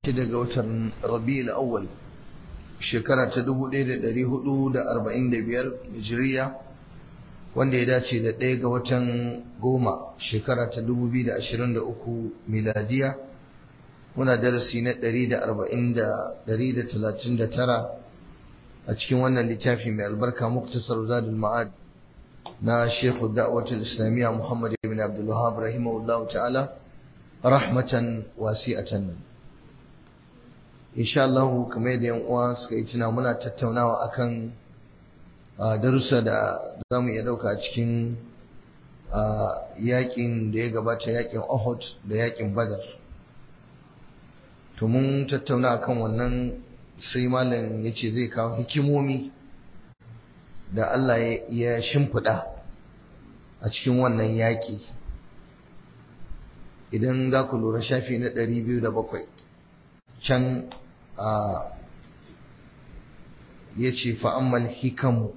shida ga watan rabi'ul awwal shekara ta 1445 hijiriya wanda ya dace da ɗaya ga watan goma shekara ta 2023 miladiya muna darasi na 139 a cikin wannan littafi mai albarka muktasar zadul ma'ad na shekhu da'watul islamiyya muhammad ibn abdul wahab rahimahullahu ta'ala rahmatan wasi'atan insha Allah kamar yadda yan uwa suka yi tuna muna tattaunawa akan darussa da za mu iya dauka a cikin yakin da ya gabata yakin Uhud da yakin Badar to mun tattauna akan wannan sai malam yace zai kawo hikimomi da Allah ya shimfiɗa a cikin wannan yaƙi idan za ku lura shafi na ɗari biyu da bakwai can ya ce fa'ammal hikamu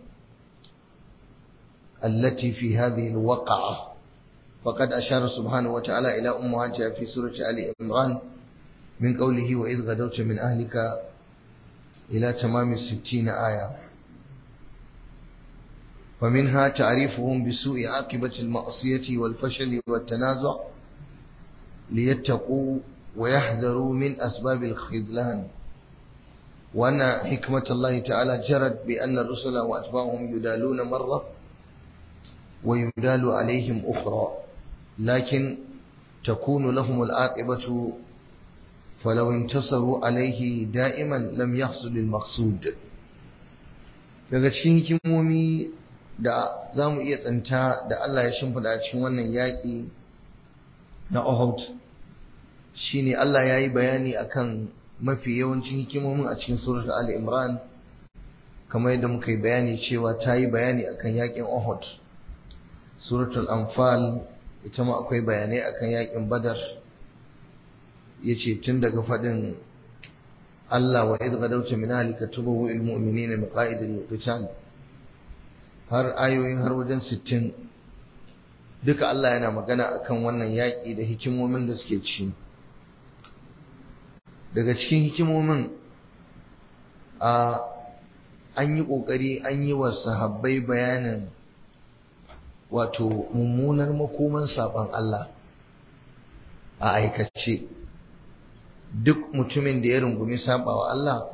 التي في هذه الوقعة فقد أشار سبحانه وتعالى إلى أمهاتها في سورة آل عمران من قوله وإذ غدوت من أهلك إلى تمام الستين آية ومنها تعريفهم بسوء عاقبة المعصية والفشل والتنازع ليتقوا ويحذروا من أسباب الخذلان وأن حكمة الله تعالى جرت بأن الرسل وأتباعهم يدالون مرة ويدال عليهم أخرى لكن تكون لهم العاقبة فلو انتصروا عليه دائما لم يحصل المقصود daga cikin hikimomi da za mu iya tsanta da Allah ya shimfiɗa cikin wannan yaƙi na Uhud shine Allah ya yi bayani akan mafi yawancin hikimomin a cikin surat Ali Imran kamar yadda muka yi bayani cewa ta yi bayani akan yaƙin Uhud suratul Anfal ita ma akwai bayanai akan yaƙin Badar yace tun daga faɗin Allah wa idh gadawta min ahlika tubawu al mu'minina maqa'id al qital har ayoyin har wajen 60 duka Allah yana magana akan wannan yaƙi da hikimomin da suke ci daga cikin hikimomin a an yi ƙoƙari an yi wa sahabbai bayanin wato mummunar makoman saban Allah a aikace duk mutumin da ya rungumi sabawa Allah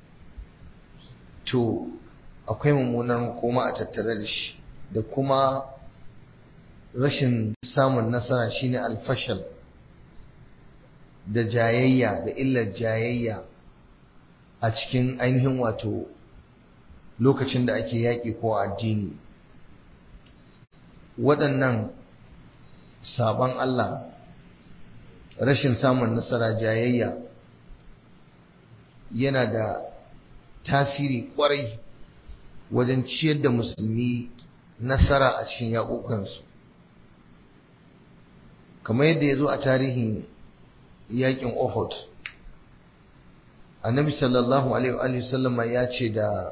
to akwai mummunar makoma a tattare da shi da kuma rashin samun nasara shine alfashal da jayayya da illar jayayya a cikin ainihin wato lokacin da ake yaƙi ko addini waɗannan sabon Allah rashin samun nasara jayayya yana da tasiri ƙwarai wajen ciyar da musulmi nasara a cikin yaƙoƙansu kamar yadda ya zo a tarihin yaƙin Uhud annabi sallallahu alaihi wasallama ya ce da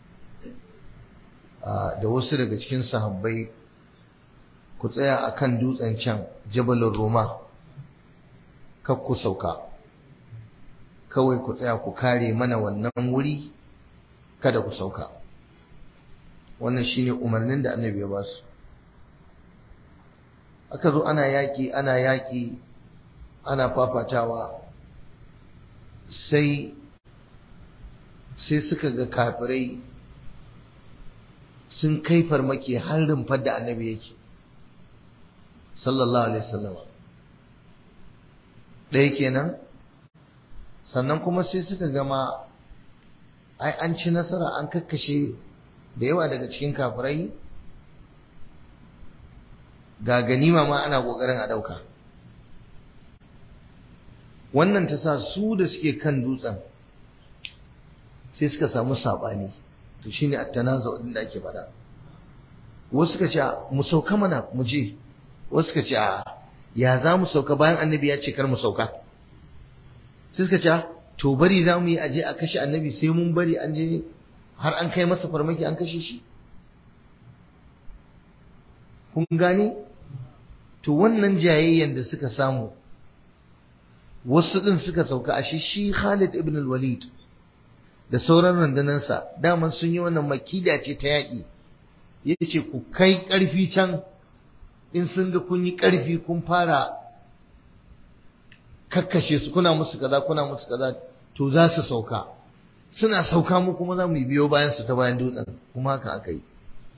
da wasu daga cikin sahabbai ku tsaya a kan dutsen can jabalin roma kar ku sauka kawai ku tsaya ku kare mana wannan wuri kada ku sauka wannan shine umarnin da annabi ya basu aka zo ana yaƙi ana yaƙi ana fafatawa sai sai suka ga kafirai sun kai farmaki har rumfar da annabi yake sallallahu alaihi wasallam ɗaya kenan sannan kuma sai suka gama ai an ci nasara an kakkashe da yawa daga cikin kafirai ga ganima ma ana ƙoƙarin a ɗauka wannan ta sa su da suke kan dutsen sai suka samu saɓani to shine at-tanazu din da ake faɗa wasu suka ce mu sauka mana mu je wasu suka ce a ya za mu sauka bayan annabi ya ce kar mu sauka sai suka ce to bari za mu yi aje a kashe annabi sai mun bari an je har an kai masa farmaki an kashe shi kun gane to wannan jayayyen da suka samu wasu din suka sauka a shi shi Khalid ibn al-Walid da sauran rundunansa daman sun yi wannan makida ce ta yaƙi yace ku kai ƙarfi can in sun ga kun yi ƙarfi kun fara kakkashe su kuna musu kaza kuna musu kaza to za su sauka suna sauka mu kuma za mu biyo bayan su ta bayan dutsen kuma haka aka yi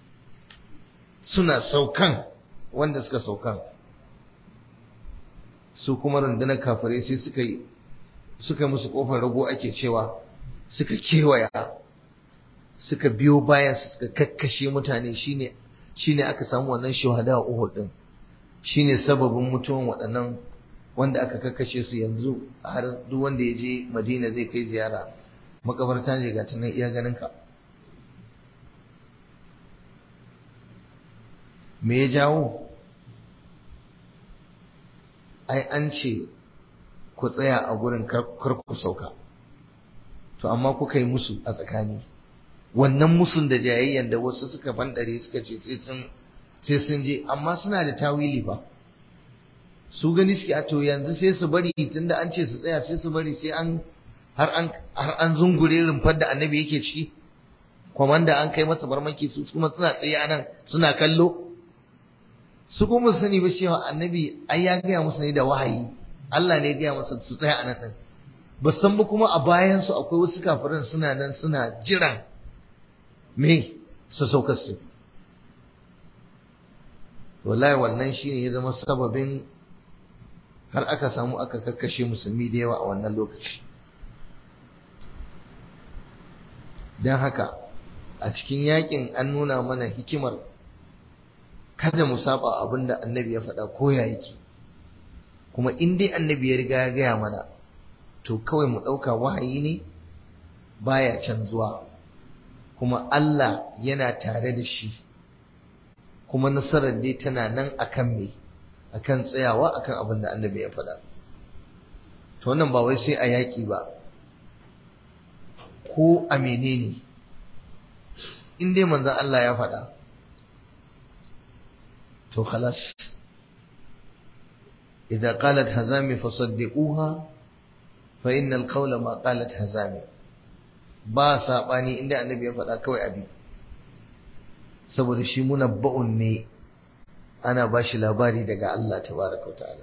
suna saukan wanda suka saukan su kuma rundunar kafirai sai suka yi suka musu kofar rago ake cewa suka kewaya suka biyo bayan su suka kakkashe mutane shine shine aka samu wannan shuhada a Uhud din shine sababin mutuwan waɗannan wanda aka kakkashe su yanzu har duk wanda ya je Madina zai kai ziyara makabarta ne ga tunan iya ganin ka me ya jawo ai an ce ku tsaya a gurin kar ku sauka to amma kuka yi musu a tsakani wannan musun da jayayyan da wasu suka fandare suka ce sai sun sai sun je amma suna da tawili fa su gani suke a to yanzu sai su bari tunda an ce su tsaya sai su bari sai an har an har an zungure rumfar da annabi yake ciki kwamanda an kai masa barmaki su kuma suna tsaye a nan suna kallo su kuma sani ba cewa annabi ai ya gaya musu ne da wahayi Allah ne ya gaya masa su tsaya a nan din ba san ba kuma a bayan su akwai wasu kafirin suna nan suna jiran me su sauka su wallahi wannan shine ya zama sababin har aka samu aka kakkashe musulmi da yawa a wannan lokaci don haka a cikin yakin an nuna mana hikimar kada mu saba abin da annabi ya faɗa ko ya yake kuma in dai annabi ya riga ya gaya mana to kawai mu ɗauka wahayi ne baya canzuwa kuma Allah yana tare da shi kuma nasarar dai tana nan akan me akan tsayawa akan abin da annabi ya faɗa to wannan ba wai sai a yaƙi ba ko a menene in dai manzon Allah ya faɗa to khalas idza qalat hazami fasaddiquha fa innal qawla ma qalat hazami ba sabani inda annabi ya faɗa kawai abi saboda shi munabba'un ne ana ba shi labari daga Allah tabaraka ta'ala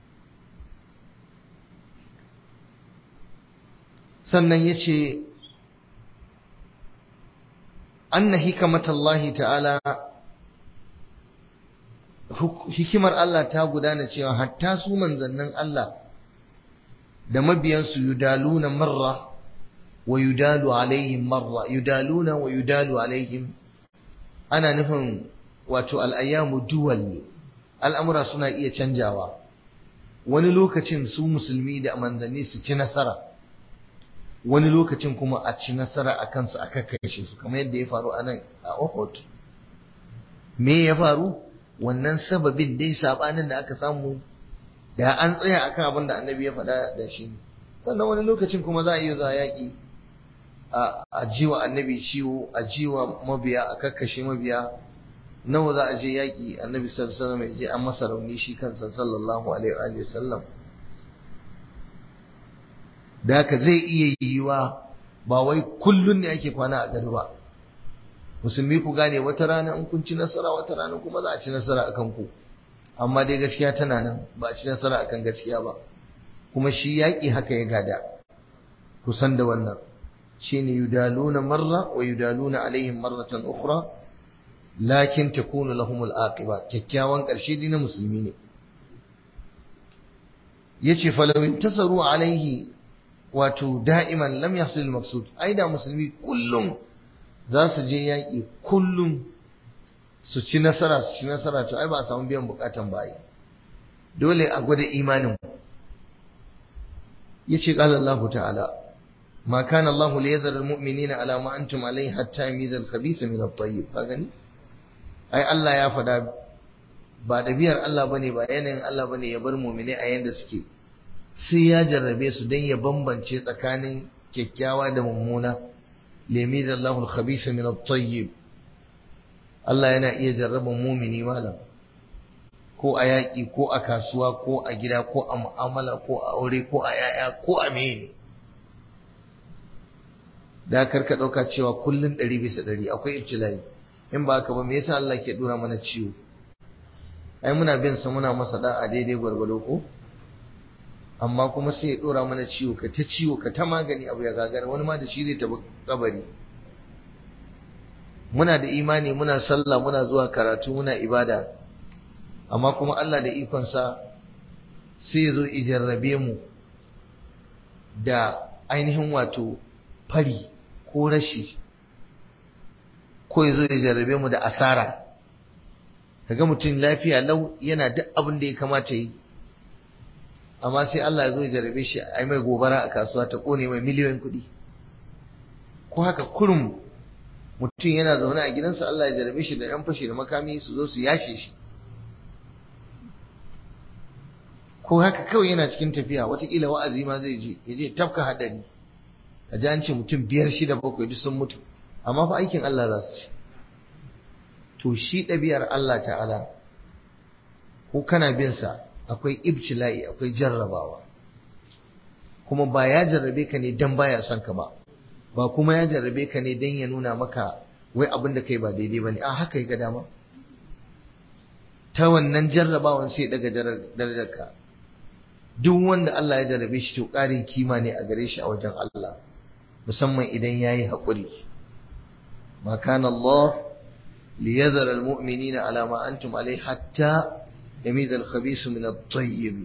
sannan yace anna hikamatallahi ta'ala hikimar Allah ta gudana cewa hatta su manzannin Allah da mabiyansu yudaluna marra wa yudalu alaihim marra yudaluna wa yudalu alaihim ana nufin wato al'ayyamu duwal al'amura suna iya canjawa wani lokacin su musulmi da manzanni su ci nasara wani lokacin kuma a ci nasara a kansu a kakkashe su kamar yadda ya faru a nan a Uhud me ya faru wannan sababin dai sabanin da aka samu da an tsaya akan abin da annabi ya faɗa da shi sannan wani lokacin kuma za a iya zuwa yaƙi a jiwa annabi ciwo a jiwa mabiya a kakkashe mabiya nawa za a je yaƙi annabi sallallahu alaihi wasallam ya je an masa rauni shi kansa sallallahu alaihi wa sallam da haka zai iya yiwa ba wai kullun ne ake kwana a gado ba musulmi ku gane wata rana in kun ci nasara wata rana kuma za a ci nasara akan ku amma dai gaskiya tana nan ba a ci nasara akan gaskiya ba kuma shi yaƙi haka ya gada kusan da wannan shine yudaluna marra wa yudaluna alaihim marratan ukhra lakin takunu lahum al-aqiba kyakkyawan ƙarshe dai na musulmi ne yace falaw intasaru alaihi wato da'iman lam yahsul al-maqsud ai da musulmi kullum za su je yaƙi kullum su ci nasara su ci nasara to ai ba a samu biyan bukatan bayi dole a gwada imanin yace qala Allah ta'ala ma kana Allah li yadhara al-mu'minina ala ma antum alayhi hatta yamiza al-khabitha min at-tayyib ka gani ai Allah ya fada ba dabiyar Allah bane ba yanayin Allah bane ya bar mu'mini a yanda suke sai ya jarrabe su dan ya bambance tsakanin kyakkyawa da mummuna liyamiza Allahu al-khabitha min at-tayyib Allah yana iya jarraban mu'mini malam ko a yaƙi ko a kasuwa ko a gida ko a mu'amala ko a aure ko a yaya ko a mene da karka ɗauka cewa kullum ɗari bisa ɗari akwai ibtila'i in ba haka ba me yasa Allah ke dora mana ciwo ai muna bin sa muna masa da'a daidai gwargwado ko amma kuma sai ya dora mana ciwo ka ta ciwo ka ta magani abu ya gagara wani ma da shi zai tafi kabari muna da imani muna sallah muna zuwa karatu muna ibada amma kuma Allah da ikonsa sai ya zo ijarrabe mu da ainihin wato fari ko rashi ko ya zo ya jarrabe mu da asara kaga mutum lafiya lau yana duk abin da ya kamata yi amma sai Allah ya zo ya jarrabe shi a mai gobara a kasuwa ta kone mai miliyoyin kuɗi ko haka kurum mutum yana zaune a gidansa Allah ya jarrabe shi da yan fashi da makami su zo su yashe shi ko haka kawai yana cikin tafiya watakila wa'azi ma zai je ya je tafka hadari ka ji an ce mutum biyar shida bakwai duk sun mutu amma fa aikin Allah za su ci to shi ɗabi'ar Allah ta'ala ko kana bin sa akwai ibtila'i akwai jarrabawa kuma ba ya jarrabe ka ne dan baya son ka ba ba kuma ya jarrabe ka ne dan ya nuna maka wai abin da kai ba daidai bane a haka ya ga dama ta wannan jarrabawan sai daga darajarka duk wanda Allah ya jarrabe shi to ƙarin kima ne a gare shi a wajen Allah musamman idan yayi haƙuri ma kana Allah liyazara almu'minina ala ma antum alai hatta yamiza al-khabith min at-tayyib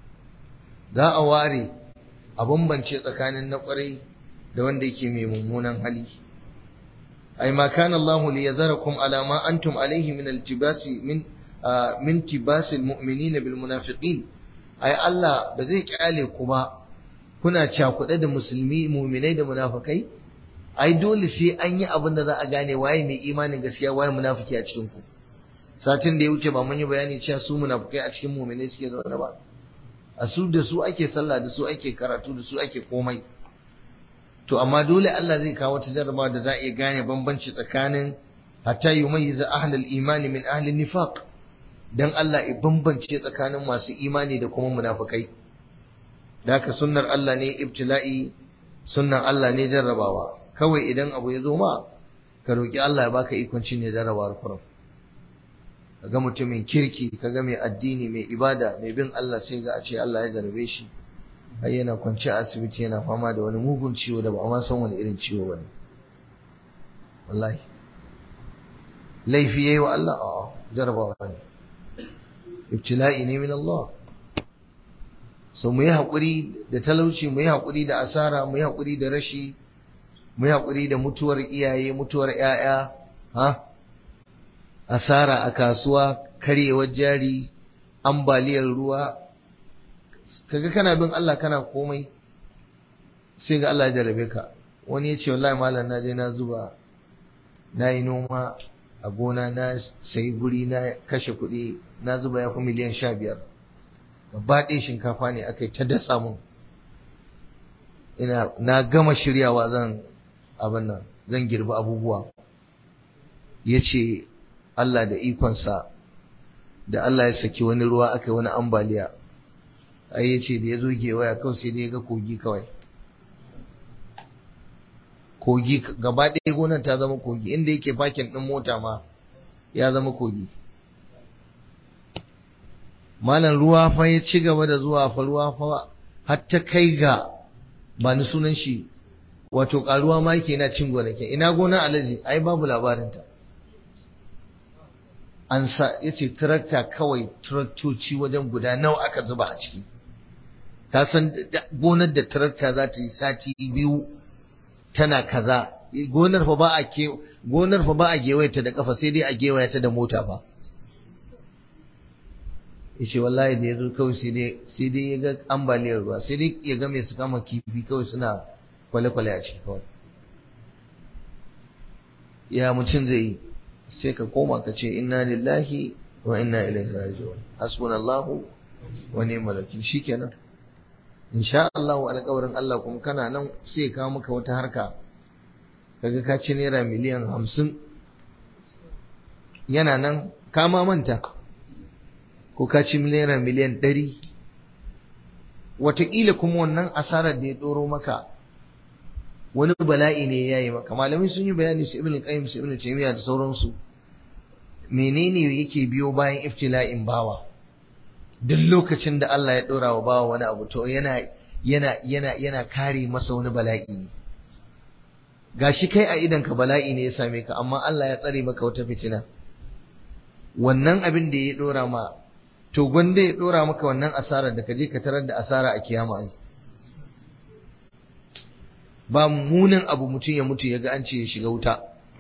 za a ware a bambance tsakanin na ƙwarai da wanda yake mai mummunan hali ai ma kana Allah liyazarakum ala ma antum alaihi min al-tibasi min min tibasil mu'minina bil munafiqin ai Allah ba zai kyale ku ba kuna cakuɗe da musulmi muminai da munafikai ai dole sai an yi abin da za a gane waye mai imanin gaskiya waye munafiki a cikin ku satin da ya wuce ba mun yi bayani cewa su munafikai a cikin muminai suke zaune ba a su da su ake sallah da su ake karatu da su ake komai to amma dole Allah zai kawo ta jarraba da za a iya gane bambanci tsakanin hatta yumayyiza ahlul imani min ahlin nifaq dan Allah ya bambance tsakanin masu imani da kuma munafikai Daka sunnar Allah ne ibtila'i sunnan Allah ne jarrabawa kawai idan abu ya zo ma ka roki Allah ya baka ikon cin ne jarrabawar kurum kaga mutumin kirki kaga mai addini mai ibada mai bin Allah sai ga a ce Allah ya jarrabe shi ai yana kwance a asibiti yana fama da wani mugun ciwo da ba a ma san wani irin ciwo bane wallahi laifi yayi wa Allah a'a jarrabawa ne ibtila'i ne min Allah so mu yi haƙuri da talauci mu yi haƙuri da asara mu yi haƙuri da rashi mu yi haƙuri da mutuwar iyaye mutuwar ƴaƴa ha asara a kasuwa karyewar jari ambaliyar ruwa kaga kana bin Allah kana komai sai ga Allah ya jarabe ka wani ya ce wallahi malam na je na zuba na yi noma a gona na sayi guri na kashe kuɗi na zuba ya fi miliyan sha biyar gaba ɗaya shinkafa ne aka yi ta dasa mun ina na gama shiryawa zan abin nan zan girbi abubuwa ya ce Allah da ikonsa da Allah ya saki wani ruwa aka yi wani ambaliya ai ya ce da ya zo gewaya kawai sai dai ya ga kogi kawai kogi gaba ɗaya gonar ta zama kogi inda yake fakin ɗin mota ma ya zama kogi malam ruwa fa ya ci gaba da zuwa fa ruwa fa har ta kai ga ba ni sunan shi wato karuwa ma yake na cin gonakin ina gona alaji ai babu labarinta an sa yace tarakta kawai taraktoci wajen guda nawa aka zuba a ciki ka san gonar da tarakta za ta yi sati biyu tana kaza gonar fa ba a ke gonar fa ba a gewayata da kafa sai dai a gewaya ta da mota fa yace wallahi da yazo kawai sai dai sai dai ya ga ambaliyar ruwa sai dai ya ga mai su kama kifi kawai suna kwale-kwale a ciki kawai ya mutum zai yi sai ka koma ka ce inna lillahi wa inna ilaihi raji'un hasbunallahu wa ni'mal wakil shikenan insha Allah alƙawarin Allah kuma kana nan sai ka maka wata harka kaga ka ci naira miliyan hamsin yana nan ka ma manta ko ka ci naira miliyan ɗari wataƙila kuma wannan asarar da ya ɗoro maka wani bala'i ne ya yi maka malamai sun yi bayani su ibn qayyim su ibn taymiya da sauransu menene yake biyo bayan iftila'in bawa duk lokacin da Allah ya ɗora wa bawa wani abu to yana yana yana yana kare masa wani bala'i ne gashi kai a idan ka bala'i ne ya same ka amma Allah ya tsare maka wata fitina wannan abin da ya ɗora ma to gwanda ya ɗora maka wannan asarar da ka je ka tarar da asara a kiyama ai ba munin abu mutum ya mutu ya ga an ce ya shiga wuta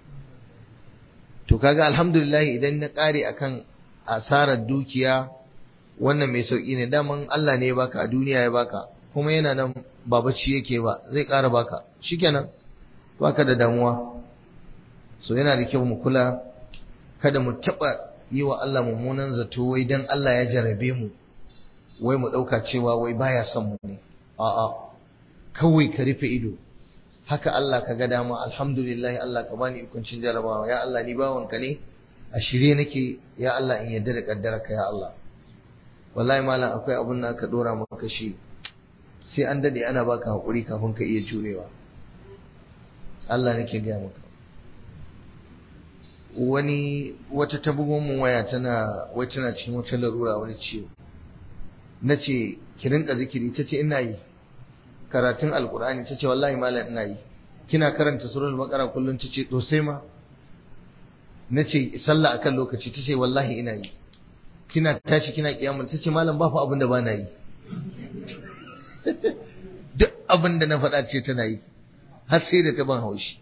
to kaga alhamdulillah idan na ƙare akan asarar dukiya wannan mai sauƙi ne daman Allah ne ya baka a duniya ya baka kuma yana nan ba bacci yake ba zai ƙara baka shikenan baka da damuwa so yana da kyau mu kula kada mu taɓa yi wa Allah mummunan zato wai dan Allah ya jarabe mu wai mu ɗauka cewa wai baya son mu ne a'a kawai ka rufe ido haka Allah ka ga dama alhamdulillah Allah ka bani ikuncin jarabawa ya Allah ni bawanka ne a shirye nake ya Allah in yadda da kaddara ka ya Allah wallahi malam akwai abun da ka dora maka shi sai an dade ana baka hakuri kafin ka iya jurewa Allah nake gaya maka wani wata ta bugon mu waya tana wai tana cikin wata larura wani ciwo nace ki rinka zikiri tace ina yi karatun alkur'ani tace wallahi malam ina yi kina karanta suratul baqara kullun tace to sai ma nace sallah akan lokaci tace wallahi ina yi kina tashi kina kiyama tace malam ba fa abin da bana yi duk abin da na faɗa ce tana yi har sai da ta ban haushi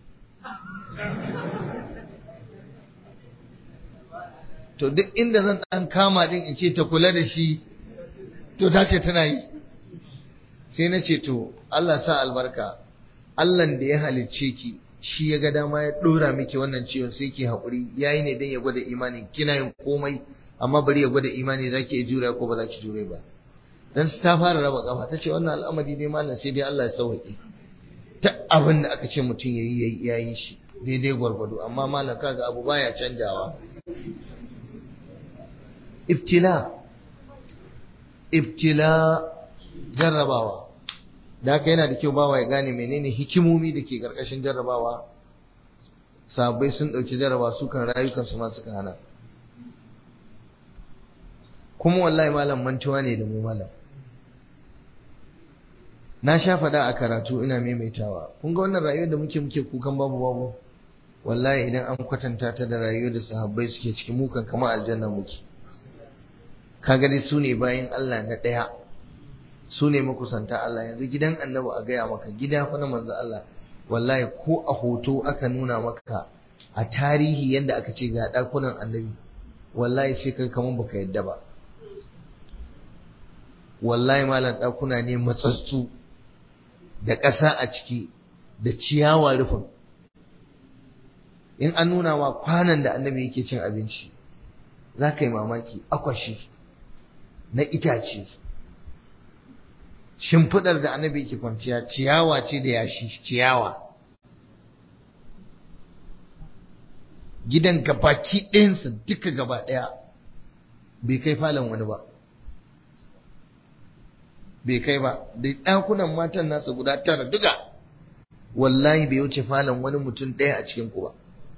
to duk inda zan dan kama din in ce ta kula da shi to ta ce tana yi sai na ce to Allah sa albarka Allah da ya halicce ki shi ya ga dama ya dora miki wannan ciwon sai ki haƙuri yayi ne dan ya gwada imani kina yin komai amma bari ya gwada imani zaki iya jure ko ba zaki jure ba dan ta fara raba kafa tace wannan al'amari ne mallam sai dai Allah ya sauke ta abin da aka ce mutum yayi yayi shi daidai gwargwado amma mallam kaga abu baya canjawa ibtila ibtila jarrabawa da haka yana da kyau bawa ya gane menene hikimomi da ke karkashin jarrabawa sabai sun ɗauki jarraba su kan rayukansu ma suka hana kuma wallahi malam mantuwa ne da mu malam na sha faɗa a karatu ina maimaitawa kun ga wannan rayuwar da muke muke kukan babu babu wallahi idan an kwatanta ta da rayuwar da sahabbai suke cikin mukan kamar aljanna muke kaga dai su ne bayan Allah na ɗaya su ne makusanta Allah yanzu gidan annabi a gaya maka gida fa na manzo Allah wallahi ko a hoto aka nuna maka a tarihi yadda aka ce ga ɗakunan annabi wallahi sai kai kamar baka yadda ba wallahi malam ɗakuna ne matsatsu da ƙasa a ciki da ciyawa rufin in an nuna ma kwanan da annabi yake cin abinci za ka yi mamaki akwashi na itace shimfiɗar da annabi yake kwanciya ciyawa ce da yashi ciyawa gidan gabaki ɗayansa duka gaba ɗaya bai kai falon wani ba bai kai ba da ɗakunan matan nasa guda tara duka wallahi bai wuce falon wani mutum ɗaya a cikin ku ba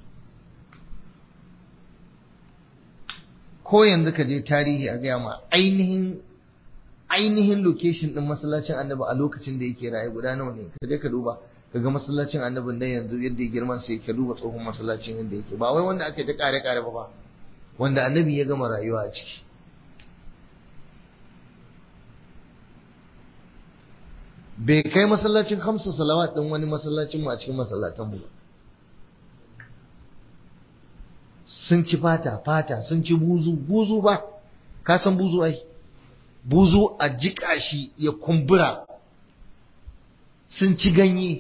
ko yanzu ka je tarihi a gaya ma ainihin ainihin location din masallacin annabi a lokacin da yake raye guda nawa ne ka je ka duba ka ga masallacin annabin nan yanzu yadda ya girman sai ka duba tsohon masallacin yadda yake ba wai wanda aka yi ta kare kare ba ba wanda annabi ya gama rayuwa a ciki bai kai masallacin hamsa salawat din wani masallacin mu a cikin masallatan mu sun ci fata fata sun ci buzu buzu ba ka san buzu ai buzu a jika shi ya kumbura sun ci ganye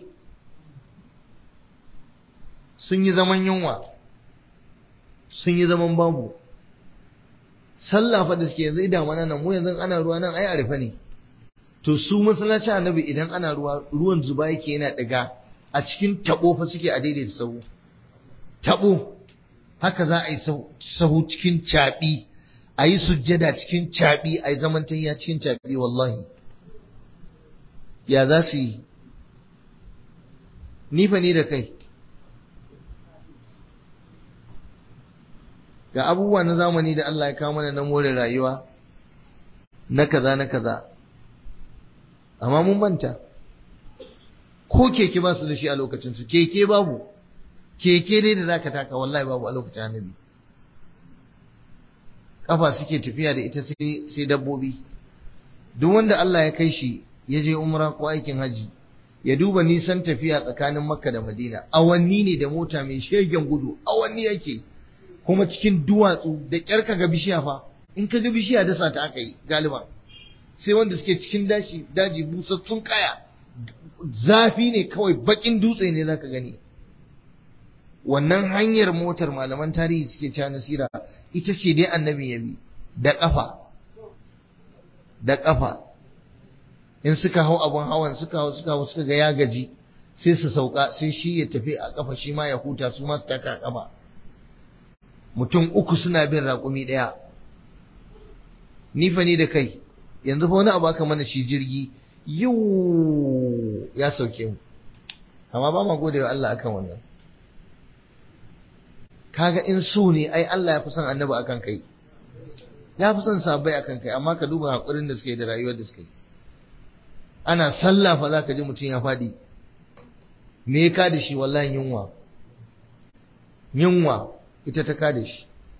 sun yi zaman yunwa sun yi zaman babu sallah fa da suke yanzu idan mana nan mu yanzu ana ruwa nan ai a rufe ne to su masallacin annabi idan ana ruwa ruwan zuba yake yana daga a cikin tabo fa suke a daidaita sahu tabo haka za a yi sahu cikin caɓi a yi sujjada cikin caɓi a yi zamantayya cikin caɓi wallahi ya za su yi nifa ni da kai ga abubuwa na zamani da Allah ya kawo mana na more rayuwa na kaza na kaza amma mun manta ko keke ba su da shi a lokacin su keke babu keke dai da zaka taka wallahi babu a lokacin annabi kafa suke tafiya da ita sai sai dabbobi duk wanda Allah ya kai shi ya je umra ko aikin haji ya duba nisan tafiya tsakanin makka da madina awanni ne da mota mai shegen gudu awanni yake kuma cikin duwatsu da kyar ka ga bishiya fa in ka ga bishiya dasa ta aka yi galiban sai wanda suke cikin dashi daji busassun kaya zafi ne kawai bakin dutse ne zaka gani wannan hanyar motar malaman tarihi suke cewa nasira ita ce dai annabi ya bi da kafa da kafa in suka hau abun hawan suka hau suka hau suka ga ya gaji sai su sauka sai shi ya tafi a kafa shi ma ya huta su ma su taka a kafa mutum uku suna bin raƙumi ɗaya ni fa ni da kai yanzu fa wani abu aka mana shi jirgi yau ya sauke mu amma ba ma gode wa Allah akan wannan kaga in so ne ai Allah ya fi son annabi akan kai ya fi son sabai akan kai amma ka duba hakurin da suka yi da rayuwar da suka yi ana sallah fa za ka ji mutum ya faɗi me ya kada shi wallahi yunwa yunwa ita ta kada shi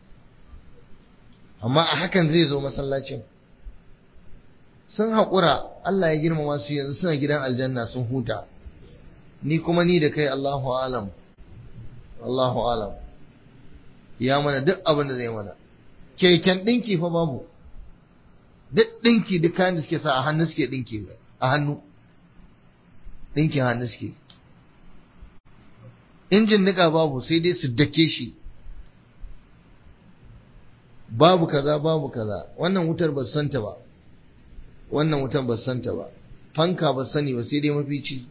amma a hakan zai zo masallacin sun haƙura Allah ya girmama su yanzu suna gidan aljanna sun huta ni kuma ni da kai Allahu alam Allahu alam ya mana duk abin da zai mana keken ɗinki fa babu duk ɗinki duk kayan da suke sa a hannu suke ɗinki a hannu ɗinkin hannu suke injin nika babu sai dai su dake shi babu kaza babu kaza wannan wutar ba santa ba wannan wutar ba santa ba fanka ba sani ba sai dai mafici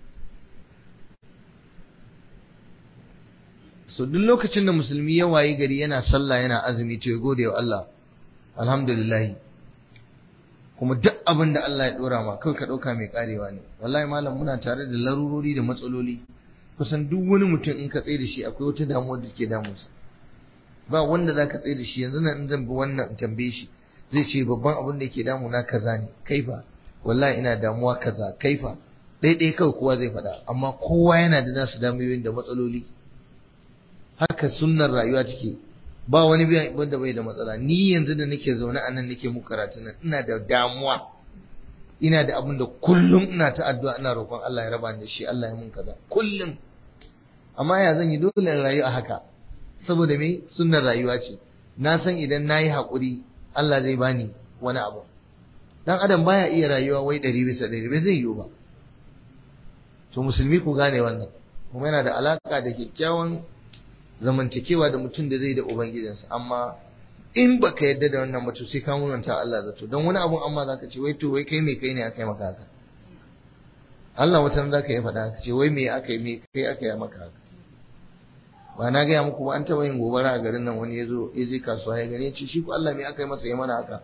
so duk lokacin da musulmi ya wayi gari yana sallah yana azumi to ya gode wa Allah alhamdulillah kuma duk abin da Allah ya dora ma kai ka dauka mai karewa ne wallahi malam muna tare da larurori da matsaloli kusan duk wani mutum in ka tsaye da shi akwai wata damuwa da ke damunsa ba wanda za ka tsaye da shi yanzu nan in zan bi wannan tambaye shi zai ce babban abin da ke damuna kaza ne kaifa wallahi ina damuwa kaza kaifa ɗaiɗai kawai kowa zai faɗa amma kowa yana da nasu damuwoyin da matsaloli haka sunnar rayuwa take ba wani biyan wanda bai da matsala ni yanzu da nake zaune a nan nake muku karatu nan ina da damuwa ina da abin da kullum ina ta addu'a ina roƙon Allah ya raba ni da shi Allah ya mun kaza kullum amma ya zan yi dole in rayu a haka saboda me sunnar rayuwa ce na san idan nayi haƙuri Allah zai bani wani abu dan adam baya iya rayuwa wai ɗari bisa ɗari bai zai yiwu ba to musulmi ku gane wannan kuma yana da alaka da kyakkyawan zamantakewa da mutum da zai da ubangijinsa amma in baka yadda da wannan mutum sai ka munanta Allah zato don wani abun amma zaka ce wai to wai kai me kai ne aka yi maka haka Allah wata zaka yi faɗa ka ce wai me aka yi me kai aka yi maka haka ba na gaya muku ba an taɓa yin gobara a garin nan wani ya zo ya je kasuwa ya gani ya ce shi ko Allah me aka yi masa ya mana haka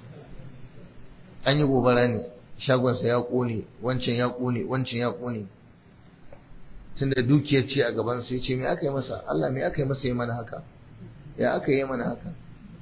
an yi gobara ne shagonsa ya ƙone wancan ya ƙone wancan ya ƙone tunda dukiyar ce a gaban sai ce me aka yi masa Allah me aka yi masa ya mana haka ya aka yi mana haka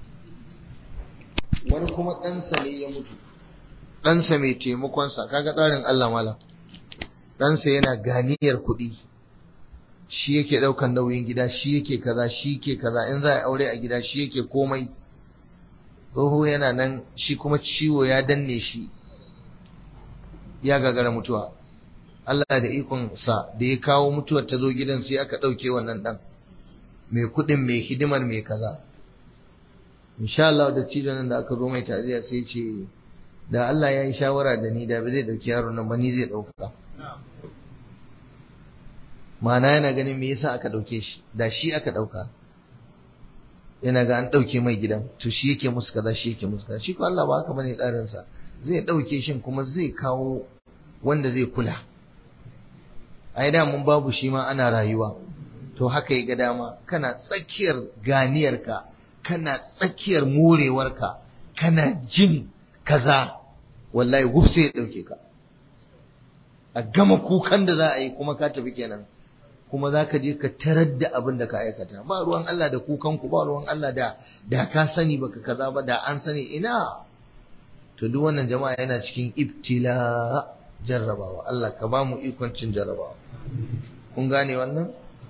wani kuma ɗansa ne ya mutu ɗansa mai taimakonsa kaga tsarin Allah malam ɗansa yana ganiyar kuɗi shi yake ɗaukan nauyin gida shi yake kaza shi yake kaza in za a aure a gida shi yake komai tsoho yana nan shi kuma ciwo ya danne shi ya gagara mutuwa Allah da ikon sa da ya kawo mutuwar ta zo gidan sai aka ɗauke wannan ɗan mai kuɗin mai hidimar mai kaza insha Allah da cidon nan da aka zo mai taziya sai ce da Allah ya yi shawara da ni da ba zai ɗauki yaron nan ba ni zai ɗauka ma'ana yana ganin me yasa aka ɗauke shi da shi aka ɗauka yana ga an ɗauke mai gidan to shi yake musu kaza shi yake musu kaza shi ko Allah ba haka bane tsarinsa zai ɗauke shi kuma zai kawo wanda zai kula ai da mun babu shi ma ana rayuwa to haka ya ga dama kana tsakiyar ganiyarka kana tsakiyar morewarka kana jin kaza wallahi wuf sai ya dauke ka a gama kukan da za a yi kuma ka tafi kenan kuma za ka je ka tarar da abin da ka aikata ba ruwan Allah da kukan ku ba ruwan Allah da da ka sani baka kaza ba da an sani ina to duk wannan jama'a yana cikin ibtila jarrabawa Allah ka ba mu ikon cin jarrabawa kun gane wannan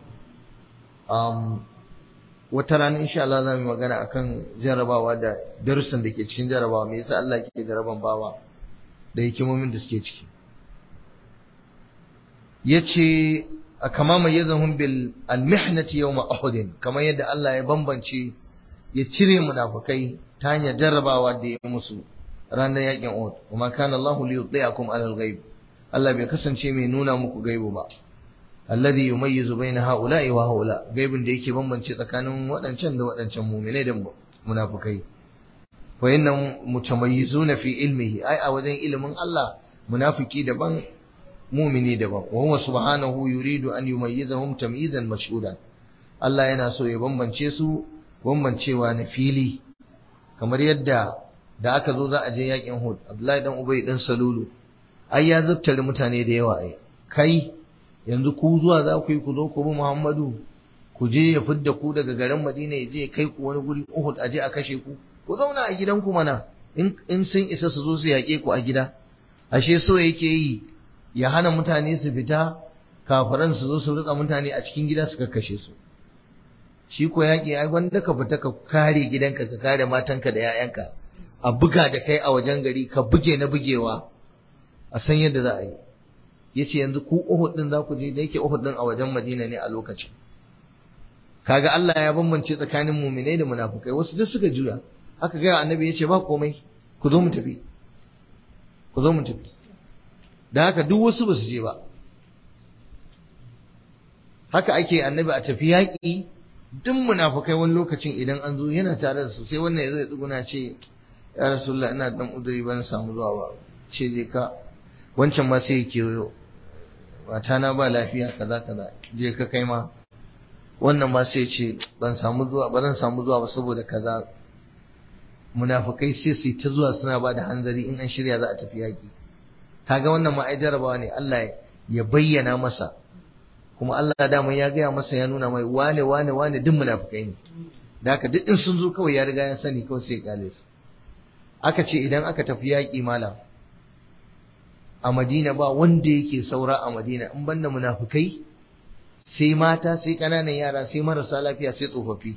um, wata rana insha Allah za mu magana akan jarrabawa da darussan da ke cikin jarrabawa me yasa Allah ke jarraban bawa da hikimomin da suke ciki yace kama mayyazahum bil almihnati yawma uhud kamar yadda Allah ya bambance ya cire munafikai ta hanyar jarrabawa da ya musu ranar yakin Uhud kuma kana Allah li yudhi'akum ala al-ghaib Allah bai kasance mai nuna muku gaibu ba alladhi yumayyizu baina haula'i wa haula gaibin da yake bambance tsakanin waɗancan da waɗancan mu'minai da munafikai wa inna mutamayyizuna fi ilmihi ai a wajen ilimin Allah munafiki daban mumini daban wa huwa subhanahu yuridu an yumayyizahum tamyizan mashhudan Allah yana so ya bambance su bambancewa na fili kamar yadda da aka zo za a je yakin Hud Abdullahi dan Ubay dan Salulu ai ya zattare mutane da yawa ai kai yanzu ku zuwa za ku yi ku zo ku bi Muhammadu ku je ya fidda ku daga garin Madina ya je kai ku wani guri Uhud a je a kashe ku ku zauna a gidanku mana in in sun isa su zo su yaƙe ku a gida ashe so yake yi ya hana mutane su fita kafiran su zo su rika mutane a cikin gida su kakkashe su shi ko yaƙi ai wanda ka fita ka kare gidanka ka kare matanka da 'ya'yanka a buga da kai a wajen gari ka buge na bugewa a san yadda za a yi yace yanzu ku Uhud din za ku je da yake Uhud din a wajen Madina ne a lokacin kaga Allah ya bambance tsakanin mu'minai da munafukai wasu duk suka juya haka ga annabi yace ba komai ku zo mu tafi ku zo mu tafi da haka duk wasu ba su je ba haka ake annabi a tafi yaƙi duk munafukai wani lokacin idan an zo yana tare da su sai wannan ya zo ya tsuguna ce ya rasulullah ina dan uduri ban samu zuwa ba ce je ka wancan ma sai ya kewayo mata na ba lafiya kaza kaza je ka kai ma wannan ma sai ce ban samu zuwa ba zan samu zuwa ba saboda kaza munafukai sai su ta zuwa suna ba da hanzari in an shirya za a tafi yaƙi kaga wannan ma ai jarabawa ne Allah ya bayyana masa kuma Allah dama ya gaya masa ya nuna mai wane wane wane duk munafukai ne da haka duk in sun zo kawai ya riga ya sani kawai sai ya kale su aka ce idan aka tafi yaƙi malam a Madina ba wanda yake saura a Madina in banda munafukai sai mata sai ƙananan yara sai marasa lafiya sai tsofaffi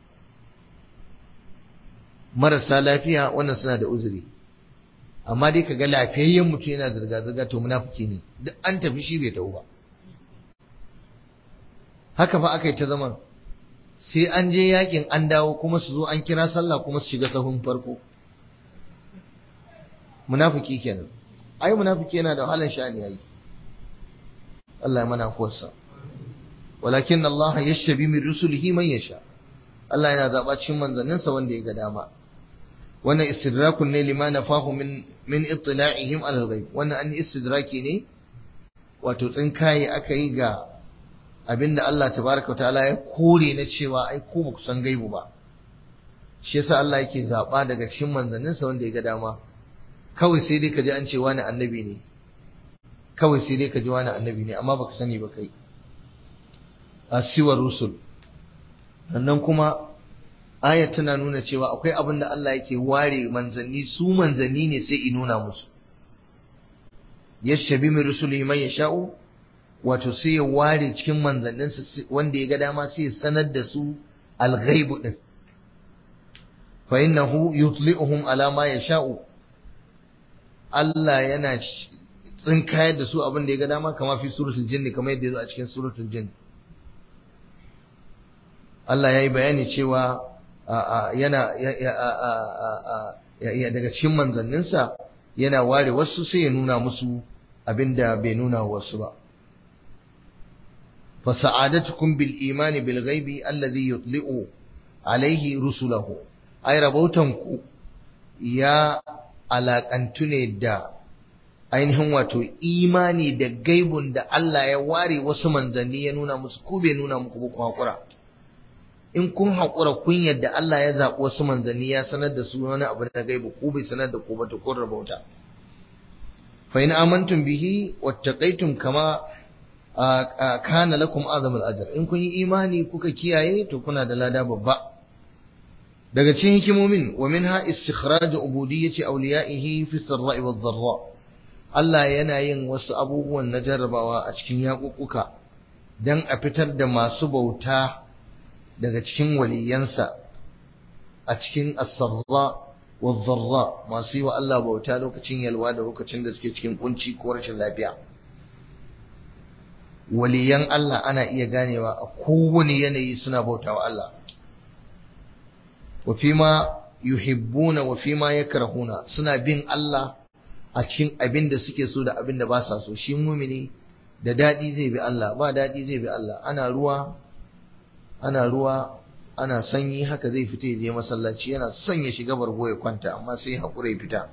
marasa lafiya wannan suna da uzuri amma dai kaga lafiyayyen mutum yana zirga-zirga to munafiki ne duk an tafi shi bai tafi ba haka fa aka yi ta zaman sai an je yakin an dawo kuma su zo an kira sallah kuma su shiga sahun farko munafiki kenan ai munafiki yana da wahalar sha'ani yayi Allah ya mana kuwarsa walakin Allah yashtabi min rusulihi man yasha Allah yana zaba cikin manzanninsa wanda ya ga dama wannan istidrakun ne lima nafahu min min ittila'ihim ala al-ghaib wannan an istidraki ne wato tsinkaye aka yi ga abinda Allah tabaraka wa ta'ala ya kore na cewa ai ko ba ku san gaibu ba shi yasa Allah yake zaba daga cikin manzanninsa wanda ya ga dama kawai sai dai ka ji an ce wani annabi ne kawai sai dai ka ji wani annabi ne amma baka sani ba kai asiwar rusul sannan kuma ayat tana nuna cewa akwai abin da Allah yake ware manzanni su manzanni ne sai i nuna musu yashabi min rusuli man yasha'u wato sai ya ware cikin manzanninsa wanda ya ga dama sai ya sanar da su al-ghaibu din fa innahu yutli'uhum ala ma yasha'u Allah yana tsinkayar da su abin da ya ga dama kama fi suratul jinni kamar yadda ya zo a cikin suratul jinn Allah ya yi bayani cewa yana daga cikin manzanninsa yana ware wasu sai ya nuna musu abin da bai nuna wasu ba fasa'adatukum bil imani bil ghaibi alladhi yutli'u alaihi rusulahu ai rabautanku ya alaƙantu ne da ainihin wato imani da gaibun da Allah ya ware wasu manzanni ya nuna musu ko bai nuna muku ba hakura in kun haƙura kun yadda Allah ya zaɓi wasu manzanni ya sanar da su wani abu na gaibu ko bai sanar da ku ba to kun rabauta fa in amantum bihi wattaqaytum kama kana lakum azamul ajr in kun yi imani kuka kiyaye to kuna da lada babba daga cikin hikimomin wa minha istikhraj ubudiyyati awliyaihi fi sarra'i wad dharra Allah yana yin wasu abubuwan na jarrabawa a cikin yaƙuƙuka dan a fitar da masu bauta daga cikin waliyansa a cikin as-sarra wad dharra masu yi wa Allah bauta lokacin yalwa da lokacin da suke cikin kunci ko rashin lafiya waliyan Allah ana iya ganewa a kowane yanayi suna bautawa Allah wa fima yuhibbuna wa fima yakrahuna suna bin Allah a cikin abin da suke so da abin da ba sa so shi mumini da dadi zai bi Allah ba dadi zai bi Allah ana ruwa ana ruwa ana sanyi haka zai fita ya je masallaci yana son ya shiga bargo ya kwanta amma sai hakura ya fita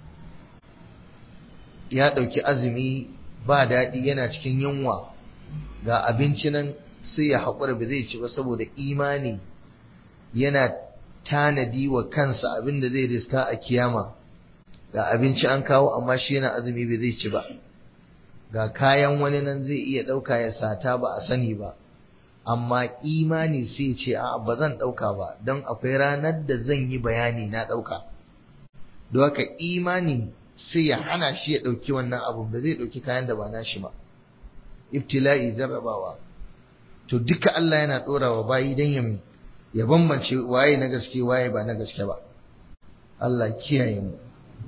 ya dauki azumi ba dadi yana cikin yunwa ga abinci nan sai ya haƙura ba zai ci ba saboda imani yana tanadi wa kansa abin da zai riska a kiyama ga abinci an kawo amma shi yana azumi ba zai ci ba ga kayan wani nan zai iya ɗauka ya sata ba a sani ba amma imani sai ce a ba zan ɗauka ba don akwai ranar da zan yi bayani na ɗauka don haka imani sai ya hana shi ya ɗauki wannan abu ba zai ɗauki kayan da ba na shi ba ibtila'i jarrabawa to duka Allah yana dora wa bayi dan ya ya bambance waye na gaske waye ba na gaske ba Allah kiyaye mu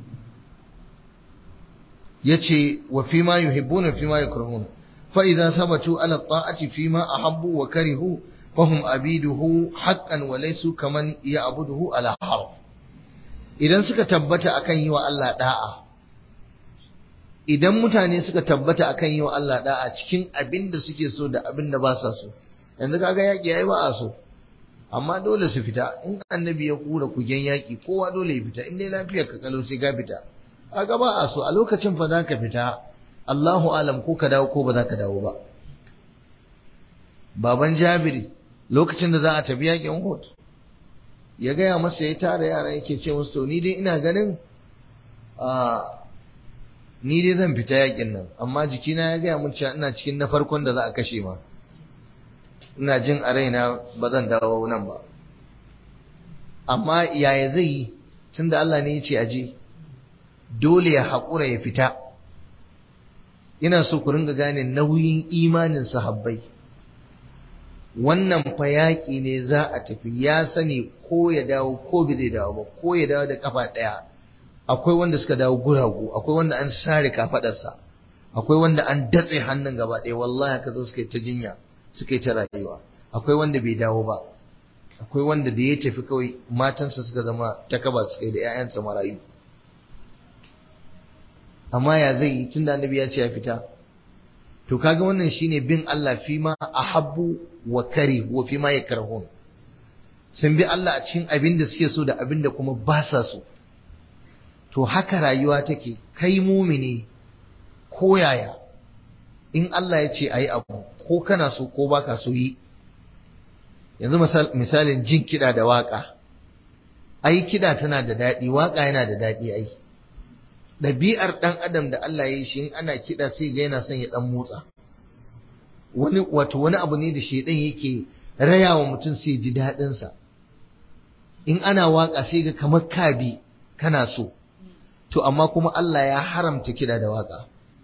yace wa fi ma yuhibbuna fi ma yakrahuna fa idza sabatu ala ta'ati fi ma ahabbu wa karihu fahum abiduhu haqqan wa laysu kaman ya'buduhu ala harf idan suka tabbata akan yi wa Allah da'a idan mutane suka tabbata akan yi wa Allah da'a cikin abin da suke so da abin da ba sa so yanzu kaga yaki yayi ba a so amma dole su fita in annabi ya kura kugen yaki kowa dole ya fita in dai lafiyar ka kalau sai ka fita kaga ba a so a lokacin fa zaka fita Allahu alam ko ka dawo ko ba za ka dawo ba baban Jabiri lokacin da za a tafi yakin Uhud ya gaya masa ya tara yara yake ce musu to ni dai ina ganin a ni dai zan fita yakin nan amma jikina ya gaya mun cewa ina cikin na farkon da za a kashe ma ina jin a raina ba zan dawo nan ba amma yaya zai yi tunda Allah ne ya ce aje dole ya haƙura ya fita ina so ku ringa gane nauyin imanin sahabbai wannan fa yaƙi ne za a tafi ya sani ko ya dawo ko bai zai dawo ba ko ya dawo da kafa ɗaya akwai wanda suka dawo guragu akwai wanda an sare kafadarsa akwai wanda an datse hannun gaba ɗaya wallahi haka zo suka yi ta jinya suka yi ta rayuwa akwai wanda bai dawo ba akwai wanda da ya tafi kawai matansa suka zama takaba suka yi da 'ya'yansa marayu amma ya zai yi tunda annabi ya ce ya fita to kaga wannan shine bin Allah fi ma ahabbu wa kari wa fi ma yakrahun sun bi Allah a cikin abin da suke so da abin da kuma ba sa so to haka rayuwa take kai mumini ko yaya in Allah ya ce ayi abu ko kana so ko baka so yi yanzu misalin jin kiɗa da waƙa ai kiɗa tana da daɗi waƙa yana da daɗi ai ɗabi'ar ɗan adam da Allah ya yi shi in ana kiɗa sai ga yana son ya ɗan motsa wani wato wani abu ne da shaidan yake raya wa mutum sai ji daɗinsa in ana waƙa sai ga kamar kabi kana so to amma kuma Allah ya haramta kiɗa da waƙa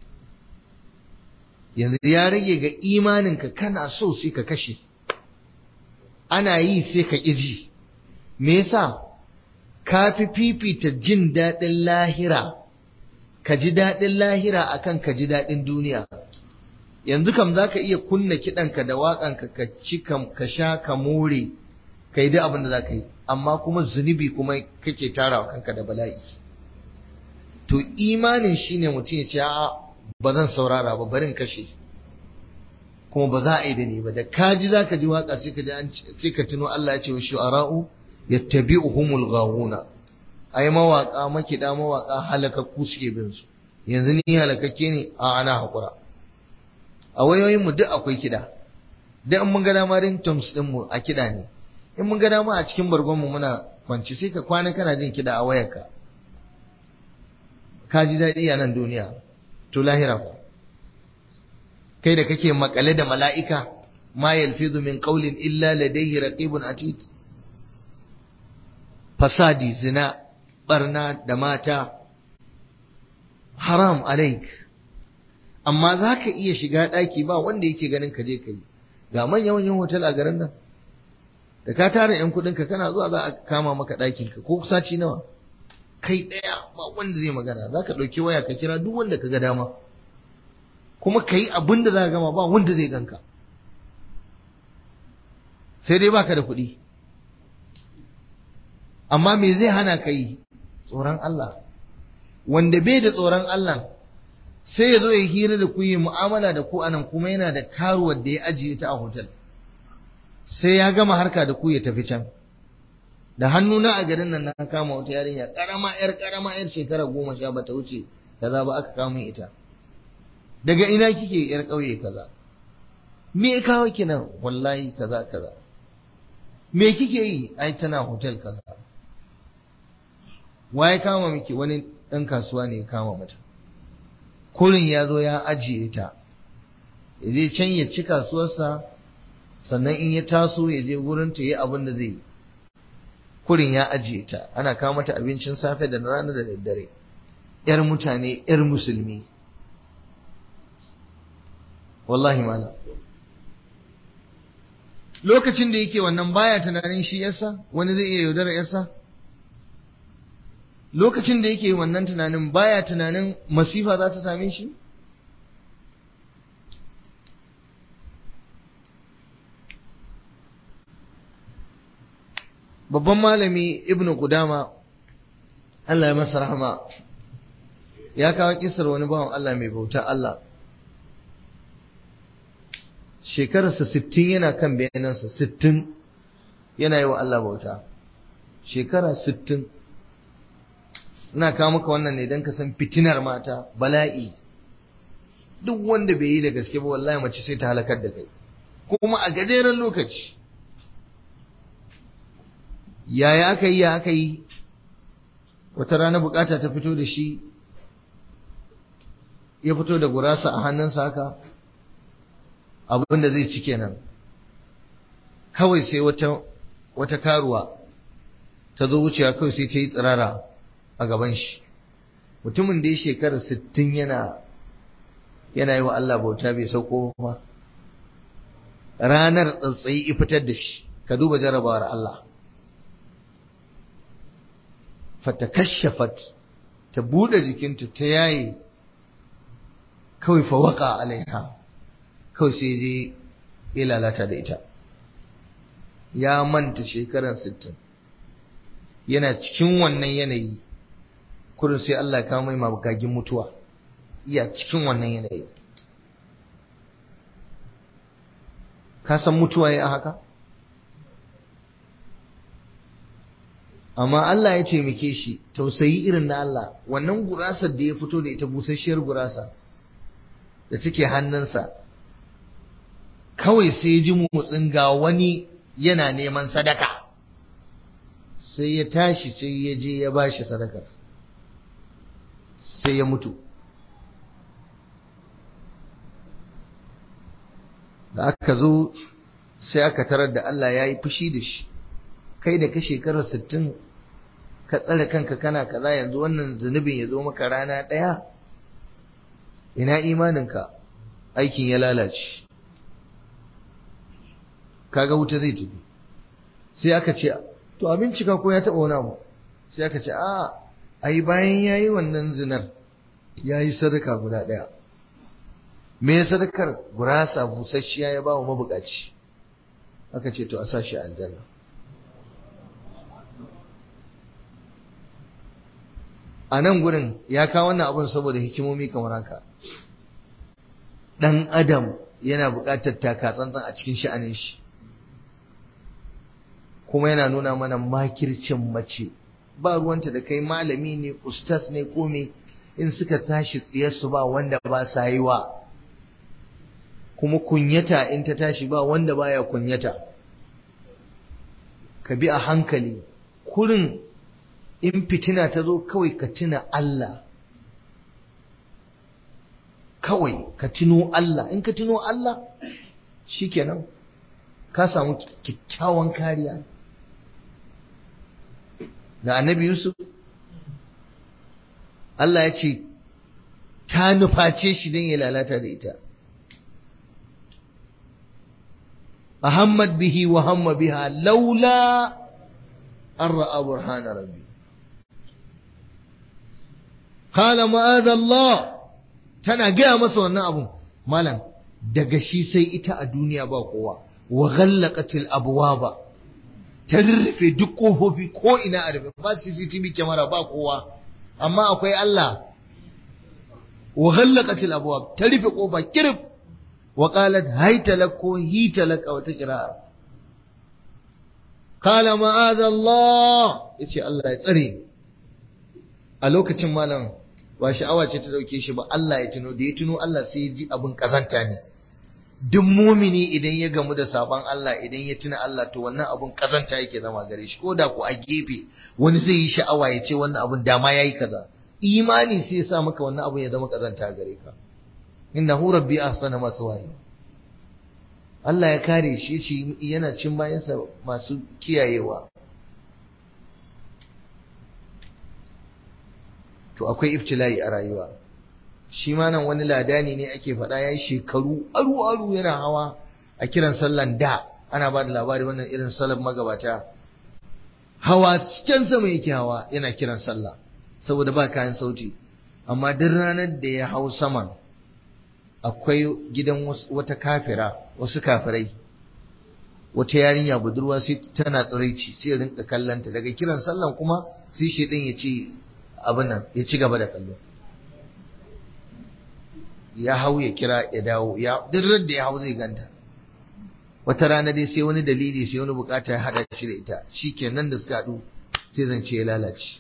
yanzu ya rage ga imaninka kana so sai ka kashe ana yi sai ka ƙiji me yasa ka fi fifita jin daɗin lahira ka ji daɗin lahira akan ka ji daɗin duniya yanzu kam za ka iya kunna kiɗanka da waƙanka ka ci ka sha ka more ka yi duk abin da za ka yi amma kuma zunubi kuma kake tara wa kanka da bala'i to imanin shine mutum ya ce a ba zan saurara ba barin kashe kuma ba za a yi da ni ba da kaji za ka ji waƙa sai ka ji an sai ka tuno Allah ya ce wa shu'ara'u yattabi'uhumul ghawuna ai mawaka makida mawaka halakakku suke bin su yanzu ni halakakke ne a ana hakura a wayoyin mu duk akwai kida duk an mun ga dama ringtones din mu a kida ne in mun ga dama a cikin bargonmu muna kwanci sai ka kwana kana jin kiɗa a wayarka ka ji daɗi a nan duniya to lahira fa kai da kake makale da mala'ika ma yalfizu min qawlin illa ladayhi raqibun atid fasadi zina barna da mata haram alaik amma za ka iya shiga ɗaki ba wanda yake ganin ka je ka yi ga manyan manyan hotel a garin nan da ka tara yan kuɗinka kana zuwa za a kama maka ɗakinka ko saci nawa kai ɗaya ba wanda zai magana za ka ɗauki waya ka kira duk wanda ka ga dama kuma ka yi abin da za ka gama ba wanda zai ganka sai dai baka da kuɗi amma me zai hana ka yi tsoron Allah wanda bai da tsoron Allah sai ya zo ya hira da ku yi mu'amala da ku anan kuma yana da karuwar da ya ajiye ta a hotel sai ya gama harka da ku ya tafi can da hannuna a garin nan na kama wata yarinya karama yar karama yar shekara goma sha bata wuce kaza ba aka kama ita daga ina kike yar ƙauye kaza me ya kawo ki nan wallahi kaza kaza me kike yi ai tana hotel kaza waye kama miki wani ɗan kasuwa ne ya kama mata kurin ya zo ya ajiye ta ya je can ya ci kasuwarsa sannan in ya taso ya je wurin ta yi abin da zai yi kurin ya ajiye ta ana kawo mata abincin safe da rana da daddare yar mutane yar musulmi wallahi malam lokacin da yake wannan baya tunanin shi yasa wani zai iya yaudara yasa lokacin da yake wannan tunanin baya tunanin masifa za ta same shi babban malami ibnu Qudama Allah ya masa rahama ya kawo kisar wani bawan Allah mai bauta Allah shekararsa sittin yana kan bayanansa sittin yana yi wa Allah bauta shekara sittin ina kawo maka wannan ne don ka san fitinar mata bala'i duk wanda bai yi da gaske ba wallahi mace sai ta halakar da kai kuma a gajeren lokaci yaya aka yi ya aka yi wata rana bukata ta fito da shi ya fito da gurasa a hannunsa haka abin da zai ci kenan kawai sai wata wata karuwa ta zo wucewa kawai sai ta yi tsirara a gaban shi mutumin da ya shekara sittin yana yana yi wa Allah bauta bai sauko ba ranar tsatsayi fitar da shi ka duba jarabawar Allah fatakashafat ta bude jikinta ta yaye kawai fawaka alaiha kawai sai je ya lalata da ita ya manta shekaran sittin yana cikin wannan yanayi kurin sai Allah ya kawo mai mabugagin mutuwa iya cikin wannan yanayi ka san mutuwa ya haka amma Allah ya taimake shi tausayi irin na Allah wannan gurasar da ya fito da ita busasshiyar gurasa da take hannunsa kawai sai ya ji motsin ga wani yana neman sadaka sai ya tashi sai ya je ya bashi sadakar sai ya mutu da aka zo sai aka tarar da Allah ya yi fushi da shi kai da ka shekarar sittin ka tsare kanka kana kaza yanzu wannan zunubin ya zo maka rana ɗaya ina imaninka aikin ya lalace kaga wuta zai tafi sai aka ce to abin cika ko ya taɓa wani abu sai aka ce a ai bayan ya yi wannan zinar ya yi sadaka guda ɗaya me sadakar gurasa busasshiya ya ba wa mabukaci aka ce to a sa shi aljanna a nan gurin ya kawo wannan abin saboda hikimomi kamar haka ɗan adam yana buƙatar taka tsantsan a cikin sha'anin shi kuma yana nuna mana makircin mace ba ruwanta da kai malami ne ustas ne kome in suka tashi tsiyarsu ba wanda ba sa yi wa kuma kunyata in ta tashi ba wanda baya kunyata ka bi a hankali kurin in fitina ta zo kawai ka tuna Allah kawai ka tuno Allah in ka tuno Allah shikenan ka samu kyakkyawan kariya da annabi Yusuf Allah ya ce ta nuface shi don ya lalata da ita ahammad bihi wa hamma biha laula an ra'a burhana rabbi qala ma'adha Allah tana gaya masa wannan abun malam daga shi sai ita a duniya ba kowa wa ghallaqatil abwaba ta rurrufe duk kofofi ko ina a rufe ba CCTV kyamara ba kowa amma akwai Allah wa ghallaqatil abwab ta rufe kofa kirif wa qalat hayta lak ko hita lak aw ta qira'a qala ma'adha Allah yace Allah ya tsare a lokacin malam ba sha'awa ce ta dauke shi ba Allah ya tuno da ya tuno Allah sai ya ji abin kazanta ne duk mumini idan ya gamu da sabon Allah idan ya tuna Allah to wannan abun kazanta yake zama gare shi ko da ku a gefe wani zai yi sha'awa ya ce wannan abun dama yayi kaza imani sai ya sa maka wannan abun ya zama kazanta gare ka innahu rabbi ahsana maswaya Allah ya kare shi shi yana cin bayansa masu kiyayewa to akwai iftila'i a rayuwa shi ma nan wani ladani ne ake faɗa ya yi shekaru aru-aru yana hawa a kiran sallan da ana ba da labari wannan irin salon magabata hawa can sama yake hawa yana kiran sallah saboda ba kayan sauti amma duk ranar da ya hau saman akwai gidan wata kafira wasu kafirai wata yarinya budurwa sai tana tsiraici sai rinka kallanta daga kiran sallan kuma sai shi din ya ce abin nan ya ci gaba da kallo ya hau ya kira ya dawo ya duk da ya hau zai ganta wata rana dai sai wani dalili sai wani bukata ya hada shi da ita shikenan da suka haɗu sai zance ya lalace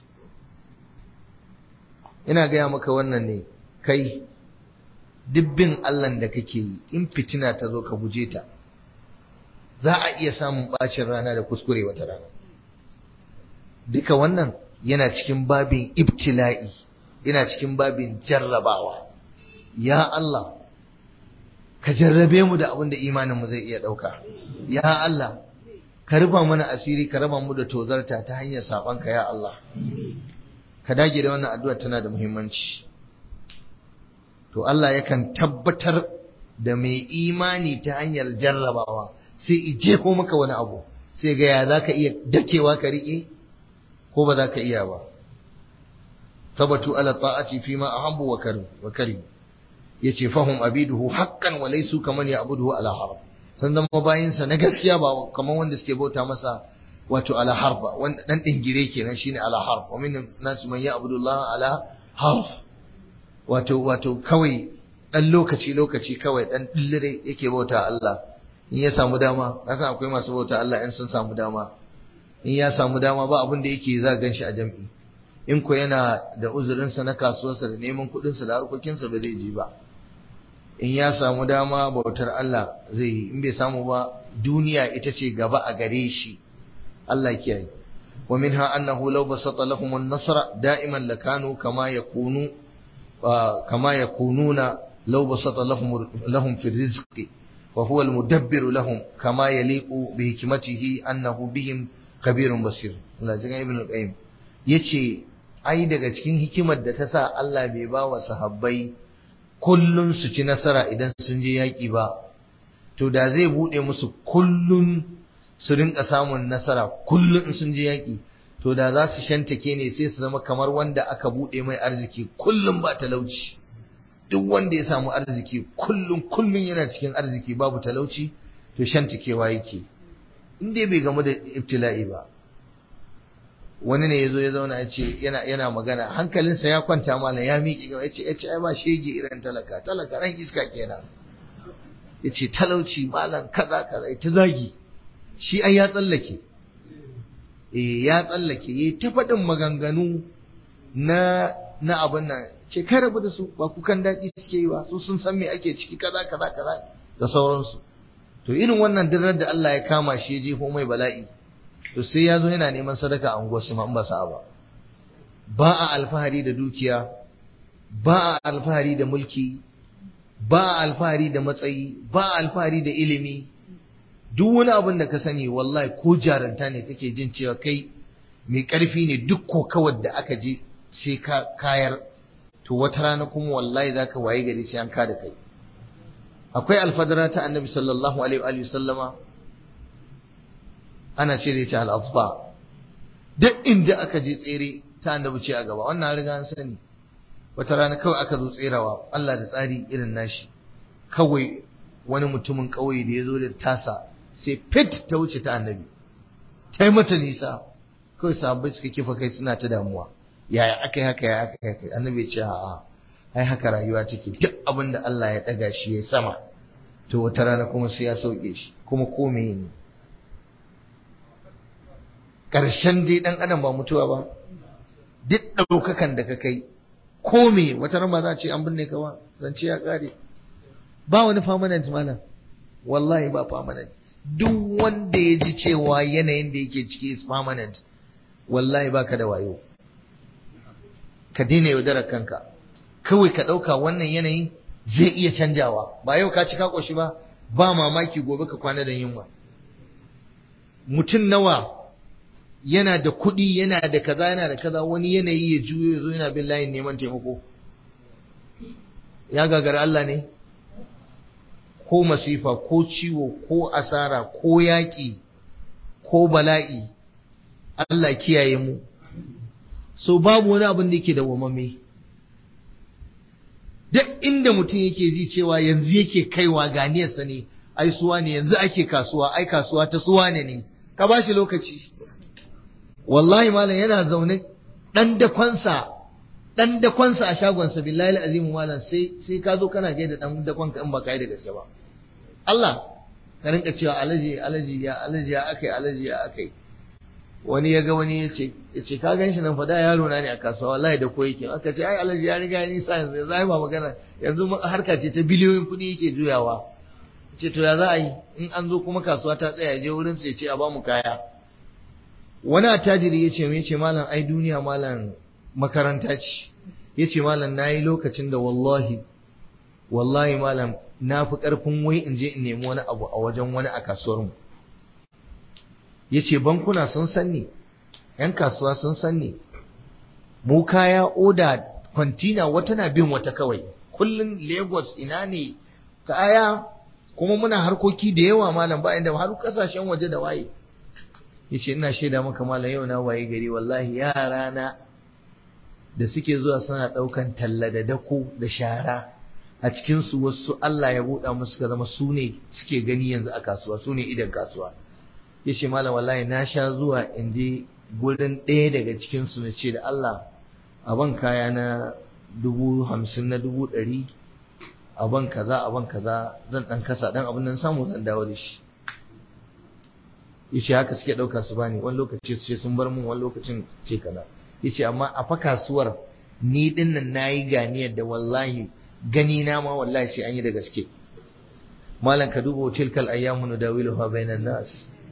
ina gaya maka wannan ne kai dubbin Allah da kake yi in fitina ta zo ka guje ta za a iya samun bacin rana da kuskure wata rana duka wannan yana cikin babin ibtila'i yana cikin babin jarrabawa ya Allah ka jarrabe mu da abin da imanin mu zai iya ɗauka ya Allah ka rufa mana asiri ka raba mu da tozarta ta hanyar saɓonka ya Allah ka dage da wannan addu'a tana da muhimmanci to Allah yakan tabbatar da mai imani ta hanyar jarrabawa sai ije ko maka wani abu sai ga ya za ka iya dakewa ka riƙe ko ba za ka iya ba sabatu ala ta'ati fi ma ahabbu wa karim wa karim yace fahum abiduhu haqqan wa laysu kaman ya'buduhu ala harf san zama bayinsa na gaskiya ba kaman wanda suke bauta masa wato ala harfa wanda dan dingire kenan shine ala harf wa min nas man ya'budu Allah ala harf wato wato kawai dan lokaci lokaci kawai dan dillire yake bauta Allah in ya samu dama kasan akwai masu bauta Allah in sun samu dama in ya samu dama ba abin da yake za gan shi a jam'i in ko yana da uzurinsa na kasuwarsa da neman kuɗinsa da harkokinsa ba zai ji ba in ya samu dama bautar Allah zai yi in bai samu ba duniya ita ce gaba a gare shi Allah kiyaye wa minha annahu law basata lahum an-nasra da'iman lakanu kama yakunu kama yakununa law basata lahum lahum fi rizqi wa huwa al-mudabbir lahum kama yaliqu bi hikmatihi annahu bihim kabirun basir Allah jigan ibn al-qayyim yace ai daga cikin hikimar da ta sa Allah bai ba wa sahabbai kullun su ci nasara idan sun je yaki ba to da zai bude musu kullun su rinka samun nasara kullun in sun je yaki to da za su shantake ne sai su zama kamar wanda aka bude mai arziki kullun ba talauci duk wanda ya samu arziki kullun kullun yana cikin arziki babu talauci to shantakewa yake in dai bai gamu da ibtila'i ba wani ne ya zo ya zauna ya ce yana yana magana hankalinsa ya kwanta mana ya miƙe gaba ya ce ya ce ai ba shege irin talaka talaka ran iska kenan ya ce talauci malam kaza kaza ta zagi shi ai ya tsallake eh ya tsallake ya ta faɗin maganganu na na abin nan ce kai rabu da su ba kukan daɗi suke yi ba su sun san me ake ciki kaza kaza kaza da sauransu to irin wannan dirar da Allah ya kama shi ya jefo mai bala'i to sai ya zo yana neman sadaka a unguwarsu ma in ba sa ba ba a alfahari da dukiya ba a alfahari da mulki ba a alfahari da matsayi ba a alfahari da ilimi duk wani abin da ka sani wallahi ko jaranta ne kake jin cewa kai mai ƙarfi ne duk kokawar da aka je sai ka kayar to wata rana kuma wallahi za ka waye gari sai an ka da kai akwai alfadara ta annabi sallallahu alaihi wa sallama ana cire ta al'afba duk inda aka je tsere ta annabi ce a gaba wannan riga an sani wata rana kawai aka zo tserawa Allah da tsari irin nashi kawai wani mutumin ƙauye da ya zo da tasa sai fit ta wuce ta annabi ta yi mata nisa kawai sahabbai suka kifa kai suna ta damuwa yaya aka yi haka ya aka yi haka annabi ya ce a'a ai haka rayuwa take duk abin da Allah ya ɗaga shi ya sama to wata rana kuma sai ya sauke shi kuma ko meye ne ƙarshen dai ɗan adam ba mutuwa ba duk ɗaukakan da ka kai ko me wata rama za a ce an binne ka ba zance ya ƙare ba wani permanent malam wallahi ba permanent duk wanda ya ji cewa yanayin da yake ciki is permanent wallahi baka da wayo ka daina yaudarar kanka kawai ka ɗauka wannan yanayin zai iya canjawa ba yau ka ci ka ƙoshi ba ba mamaki gobe ka kwana da yunwa mutum nawa yana da kuɗi yana da kaza yana da kaza wani yanayi ya juyo ya zo yana bin layin neman taimako ya gagara Allah ne ko masifa ko ciwo ko asara ko yaƙi ko bala'i Allah kiyaye mu so babu wani abin da yake da wamame duk inda mutum yake ji cewa yanzu yake kaiwa ganiyarsa ne ai suwa ne yanzu ake kasuwa ai kasuwa ta suwa ne ne ka ba shi lokaci wallahi malam yana zaune dan dakonsa dan dakonsa a shagonsa billahi alazimu malam sai sai ka zo kana gaida dan dakonka in ba kai da gaske ba Allah ka rinka cewa alaji alaji ya alaji ya akai alaji ya akai wani ya ga wani ya ce ya ce ka gan shi nan fada yaro na ne a kasuwa wallahi da koyi ke aka ce ai alaji ya riga ya nisa yanzu yanzu ai ba magana yanzu harka ce ta biliyoyin kuɗi yake juyawa ce to ya za a yi in an zo kuma kasuwa ta tsaya je wurin sai ce a ba mu kaya wani attajiri ya ce me ce malam ai duniya malam makaranta ce ya ce malam na yi lokacin da wallahi wallahi malam na fi ƙarfin wai in je in nemi wani abu a wajen wani a kasuwarmu ya ce bankuna sun sanni ‘yan kasuwa sun sanni mu kaya oda kwantina wata na bin wata kawai kullum lagos ina ne kaya kuma muna harkoki da yawa malam ba inda har kasashen waje da waye ya ce ina shaida maka malam yau na waye gari wallahi yara na da suke zuwa suna ɗaukan talla da dako da shara a cikinsu wasu Allah ya buɗa musu suka zama su ne suke gani yanzu a kasuwa su ne idan kasuwa ya ce malam wallahi na sha zuwa in je gurin ɗaya daga cikinsu na ce da Allah a ban kaya na dubu hamsin na dubu ɗari a ban kaza a ban kaza zan ɗan kasa ɗan abin nan samu zan dawo da shi ya ce haka suke ɗauka su bani wani lokaci su ce sun bar mun wani lokacin ce kaza ya ce amma a fa kasuwar ni ɗin nan na yi ganiyar da wallahi gani na ma wallahi sai an yi da gaske malam ka duba tilkal ayyamu nudawiluha bainan nas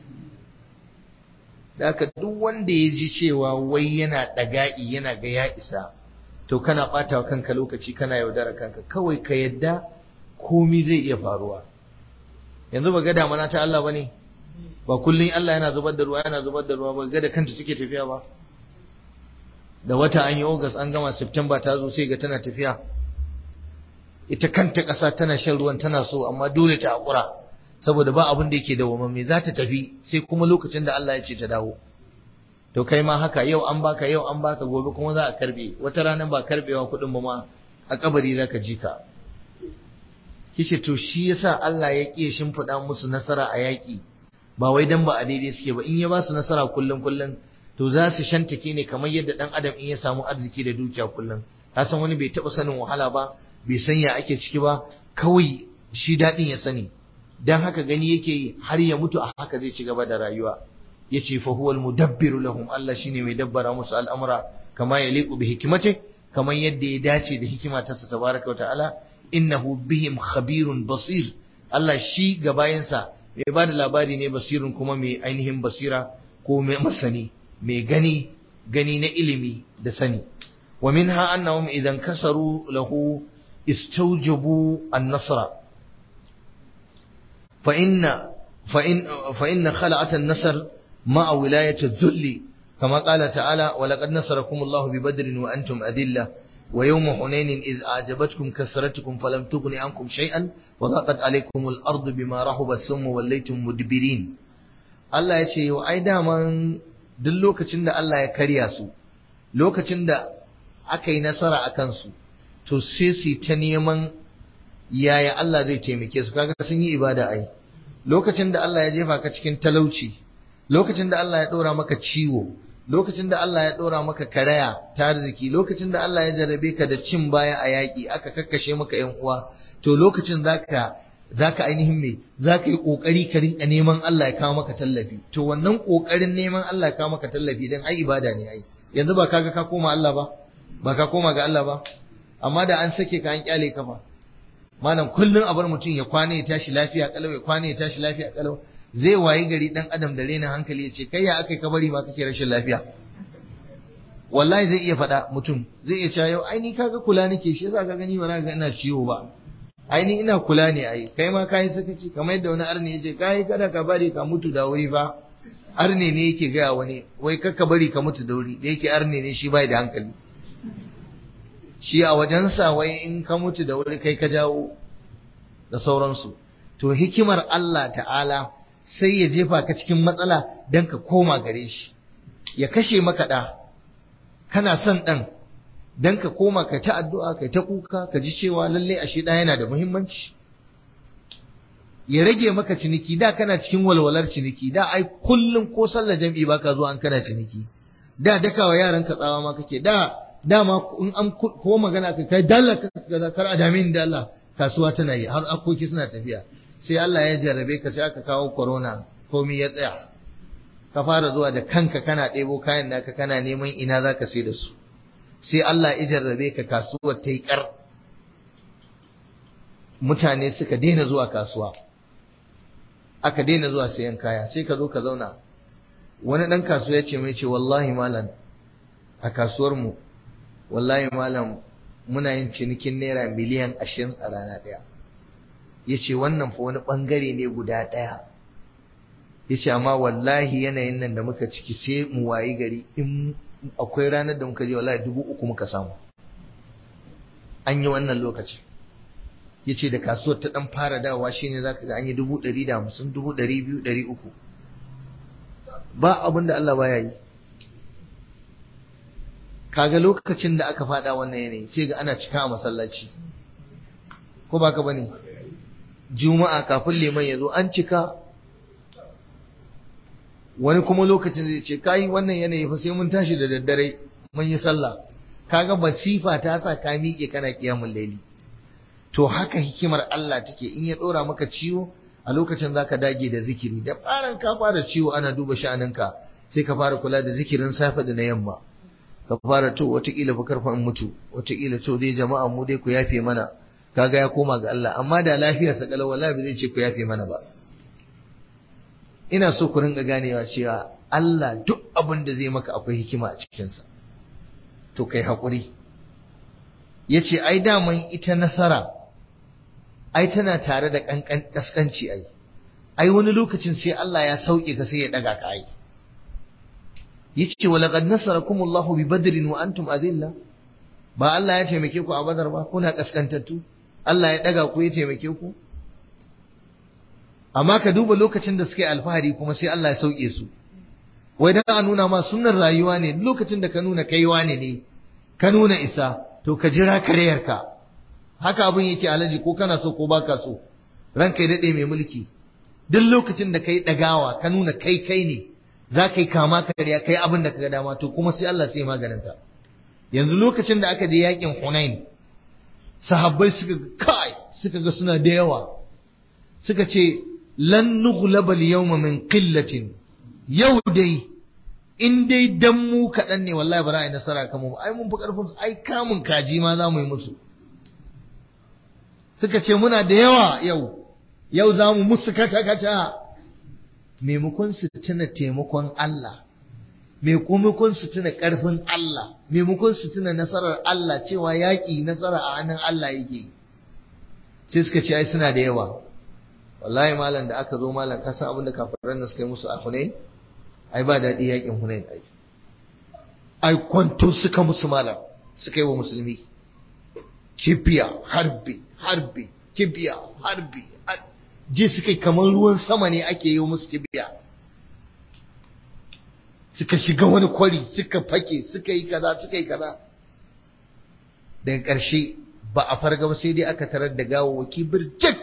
da haka duk wanda ya ji cewa wai yana ɗaga'i yana ga ya isa to kana ɓata wa kanka lokaci kana yaudara kanka kawai ka yadda komi zai iya faruwa yanzu ba ga damana ta Allah bane ba kullum Allah yana zubar da ruwa yana zubar da ruwa ba ga da kanta take tafiya ba da wata an yi August an gama September ta zo sai ga tana tafiya ita kanta ƙasa tana shan ruwan tana so amma dole ta haƙura saboda ba abin da yake da wamamme za ta tafi sai kuma lokacin da Allah ya ce ta dawo to kai ma haka yau an baka yau an baka gobe kuma za a karbe wata rana ba karbewa kuɗin ba ma a kabari za ka ji ka kishi to shi yasa Allah ya ƙi shimfiɗa musu nasara a yaƙi ba wai dan ba a daidai suke ba in ya ba su nasara kullum kullum to za su shantake ne kamar yadda dan adam in ya samu arziki da dukiya kullum ka san wani bai taɓa sanin wahala ba bai san ya ake ciki ba kawai shi daɗin ya sani dan haka gani yake har ya mutu a haka zai ci gaba da rayuwa yace fa huwal mudabbiru lahum Allah shine mai dabbara musu al'amura kama yaliqu bi hikmati kamar yadda ya dace da hikima ta sa tabaraka wa ta'ala innahu bihim khabirun basir Allah shi ga bayansa mai bada labari ne basirun kuma mai ainihin basira ko mai masani mai gani gani na ilimi da sani wa minha annahum idan kasaru lahu istawjabu an-nasra fa inna fa in fa inna khala'at an-nasr ma'a wilayati adh-dhulli kama qala ta'ala wa laqad nasarakum Allahu bi badrin wa antum adilla ويوم حنين إذ أعجبتكم كثرتكم فلم تغن عنكم شيئا وضاقت عليكم الأرض بما رحبت ثم وليتم مدبرين Allah ya ce yau ai daman duk lokacin da Allah ya karya su lokacin da aka yi nasara a kansu to sai su ta neman yaya Allah zai taimake su kaga sun yi ibada ai lokacin da Allah ya jefa ka cikin talauci lokacin da Allah ya ɗora maka ciwo lokacin da Allah ya ɗora maka karaya ta arziki lokacin da Allah ya jarrabe ka da cin baya a yaƙi aka kakkashe maka ƴan uwa to lokacin zaka zaka ainihin me zaka yi kokari ka rinka neman Allah ya kawo maka tallafi to wannan kokarin neman Allah ya kawo maka tallafi dan ai ibada ne ai yanzu ba kaga ka koma Allah ba ba ka koma ga Allah ba amma da an sake ka an kyale ka ba malam kullun a bar mutum ya kwana ya tashi lafiya kalau ya kwana ya tashi lafiya kalau zai wayi gari dan adam da rena hankali ya ce kai ya akai ka bari ma kake rashin lafiya wallahi zai iya faɗa mutum zai iya cewa yau ai ni kaga kula nake shi yasa ka gani ba ga ina ciwo ba ai ni ina kula ne ai kai ma kai sakaci kamar yadda wani arne yace kai kada ka bari ka mutu da wuri fa arne ne yake gaya wani wai kakka bari ka mutu da wuri da yake arne ne shi bai da hankali shi a wajensa wai in ka mutu da wuri kai ka jawo da sauransu to hikimar Allah ta'ala sai ya jefa ka cikin matsala don ka koma gare shi ya kashe maka ɗa kana son ɗan don ka koma ka ta addu'a ka ta kuka ka ji cewa lallai ashe ɗa yana da muhimmanci ya rage maka ciniki da kana cikin walwalar ciniki da ai kullum ko sallar jam'i baka zuwa an kana ciniki da dakawa yaran ka tsawa ma kake da dama in an ko magana ka kai dalla ka kar a damin da Allah kasuwa tana yi har akoki suna tafiya sai Allah ya jarrabe ka sai aka kawo corona komai ya tsaya ka fara zuwa da kanka kana ɗebo kayan naka kana neman ina za ka sai da su sai Allah ya jarrabe ka kasuwar ta yi ƙar mutane suka daina zuwa kasuwa aka daina zuwa sayan kaya sai ka zo ka zauna wani ɗan kasuwa ya ce mai ce wallahi malam a kasuwar mu wallahi malam muna yin cinikin naira miliyan ashirin a rana ɗaya ya ce wannan fa wani ɓangare ne guda ɗaya ya ce amma wallahi yanayin nan da muka ciki sai mu wayi gari in akwai ranar da muka je wallahi dubu uku muka samu an yi wannan lokaci ya ce da kasuwar ta ɗan fara dawa shine za ka ga an yi dubu ɗari da hamsin dubu ɗari biyu ɗari uku ba abin da Allah baya yi kaga lokacin da aka faɗa wannan yanayi sai ga ana cika a masallaci ko ba ka bane juma'a kafin liman ya zo an cika wani kuma lokacin zai ce kai wannan yanayi fa sai mun tashi da daddare mun yi sallah kaga basifa ta sa ka miƙe kana kiyamul laili to haka hikimar Allah take in ya dora maka ciwo a lokacin zaka dage da zikiri da faran ka fara ciwo ana duba sha'aninka sai ka fara kula da zikirin safe da na yamma ka fara to wataƙila fa karfa in mutu wataƙila to dai jama'a mu dai ku yafe mana kaga ya koma ga Allah amma da lafiyarsa kalau wallahi zai ce ku yafe mana ba ina so ku ringa ganewa cewa Allah duk abin da zai maka akwai hikima a cikinsa to kai haƙuri ya ce ai daman ita nasara ai tana tare da ƙasƙanci ai ai wani lokacin sai Allah ya sauke ka sai ya ɗaga ka ai ya ce wa laƙad nasarakumullahu bi badrin wa antum azilla ba Allah ya taimake ku a badar ba kuna ƙasƙantattu Allah ya ɗaga ku ya taimake ku amma ka duba lokacin da suka yi alfahari kuma sai Allah ya sauke su wai dan a nuna ma sunnar rayuwa ne lokacin da ka nuna kaiwa ne ne ka nuna isa to ka jira kareyarka haka abin yake alaji ko kana so ko baka so ranka ya dade mai mulki duk lokacin da kai dagawa ka nuna kai kai ne za ka yi kama kariya kai abin da ka ga dama to kuma sai Allah sai maganin ka yanzu lokacin da aka je yakin Hunain sahabbai suka kai suka ga suna da yawa suka ce lan nughlaba al-yawma min qillatin yau dai in dai dan mu kaɗan ne wallahi ba za a yi nasara kan mu ai mun fi ƙarfin ai kamun kaji ma za mu yi musu suka ce muna da yawa yau yau za mu musu kata kata maimakon su tuna taimakon Allah maimakon su tuna ƙarfin Allah maimakon su tuna nasarar Allah cewa yaƙi nasara a hannun Allah yake sai suka ce ai suna da yawa wallahi malam da aka zo malam ka san abin da kafiran nan suka yi musu a Hunain ai ba daɗi yaƙin Hunain ai ai kwanto suka musu malam suka yi wa musulmi kibiya harbi harbi kibiya harbi ji suka yi kamar ruwan sama ne ake yi musu kibiya suka shiga wani kwari suka fake suka yi kaza suka yi kaza daga ƙarshe ba a farga ba sai dai aka tarar da gawawaki birjik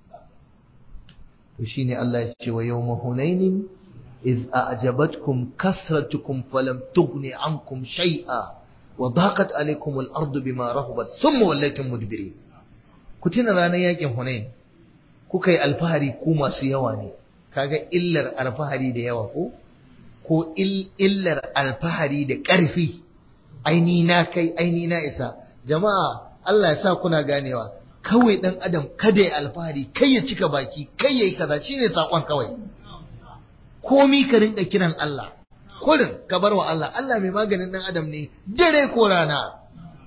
to shine Allah ya ce wa yawma hunainin iz a'jabatkum kasratukum falam tughni ankum shay'a wa daqat alaykum al-ardu bima rahabat thumma wallaytum mudbirin ku tuna ranar yakin hunain kuka yi alfahari ku masu yawa ne kaga illar alfahari da yawa ko ko illar alfahari da ƙarfi aini na kai aini na isa jama'a Allah ya sa kuna ganewa kawai dan adam kada ya alfahari kai ya cika baki kai yayi kaza shine sakon kawai komi ka rinka kiran Allah kurin ka bar wa Allah Allah mai maganin dan adam ne dare ko rana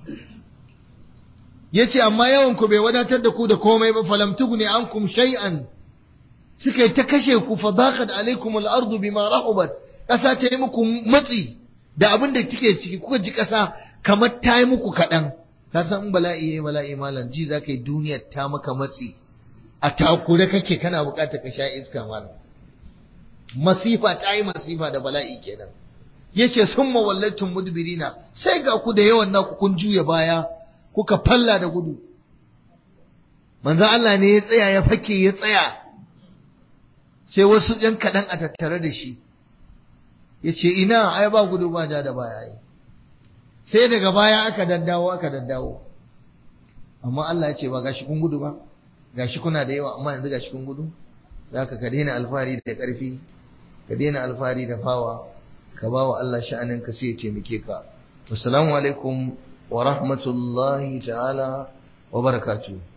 yace amma yawan ku bai wadatar da ku da komai ba falam tughni ankum shay'an suka yi ta kashe ku fadaqat alaikum al-ardu bima rahubat kasa ta yi muku matsi da abin da take ciki kuka ji kasa kamar ta yi muku kaɗan ka san in bala'i yayi bala'i malam ji zaka yi duniyar ta maka matsi a takure kake kana buƙatar ka sha iska malam masifa ta yi masifa da bala'i kenan yace summa wallatum mudbirina sai ga ku da yawan naku kun juya baya kuka falla da gudu manzo Allah ne ya tsaya ya fake ya tsaya sai wasu ɗan kaɗan a tattare da shi ya ce ina ai ba gudu ba ja da baya yi sai daga baya aka daddawo aka daddawo amma Allah ya ce ba gashi kun gudu ba gashi kuna da yawa amma yanzu gashi kun gudu zaka ka daina alfahari da ƙarfi ka daina alfahari da fawa ka ba wa Allah sha'anin ka sai ya taimake ka assalamu alaikum wa rahmatullahi ta'ala wa barakatuh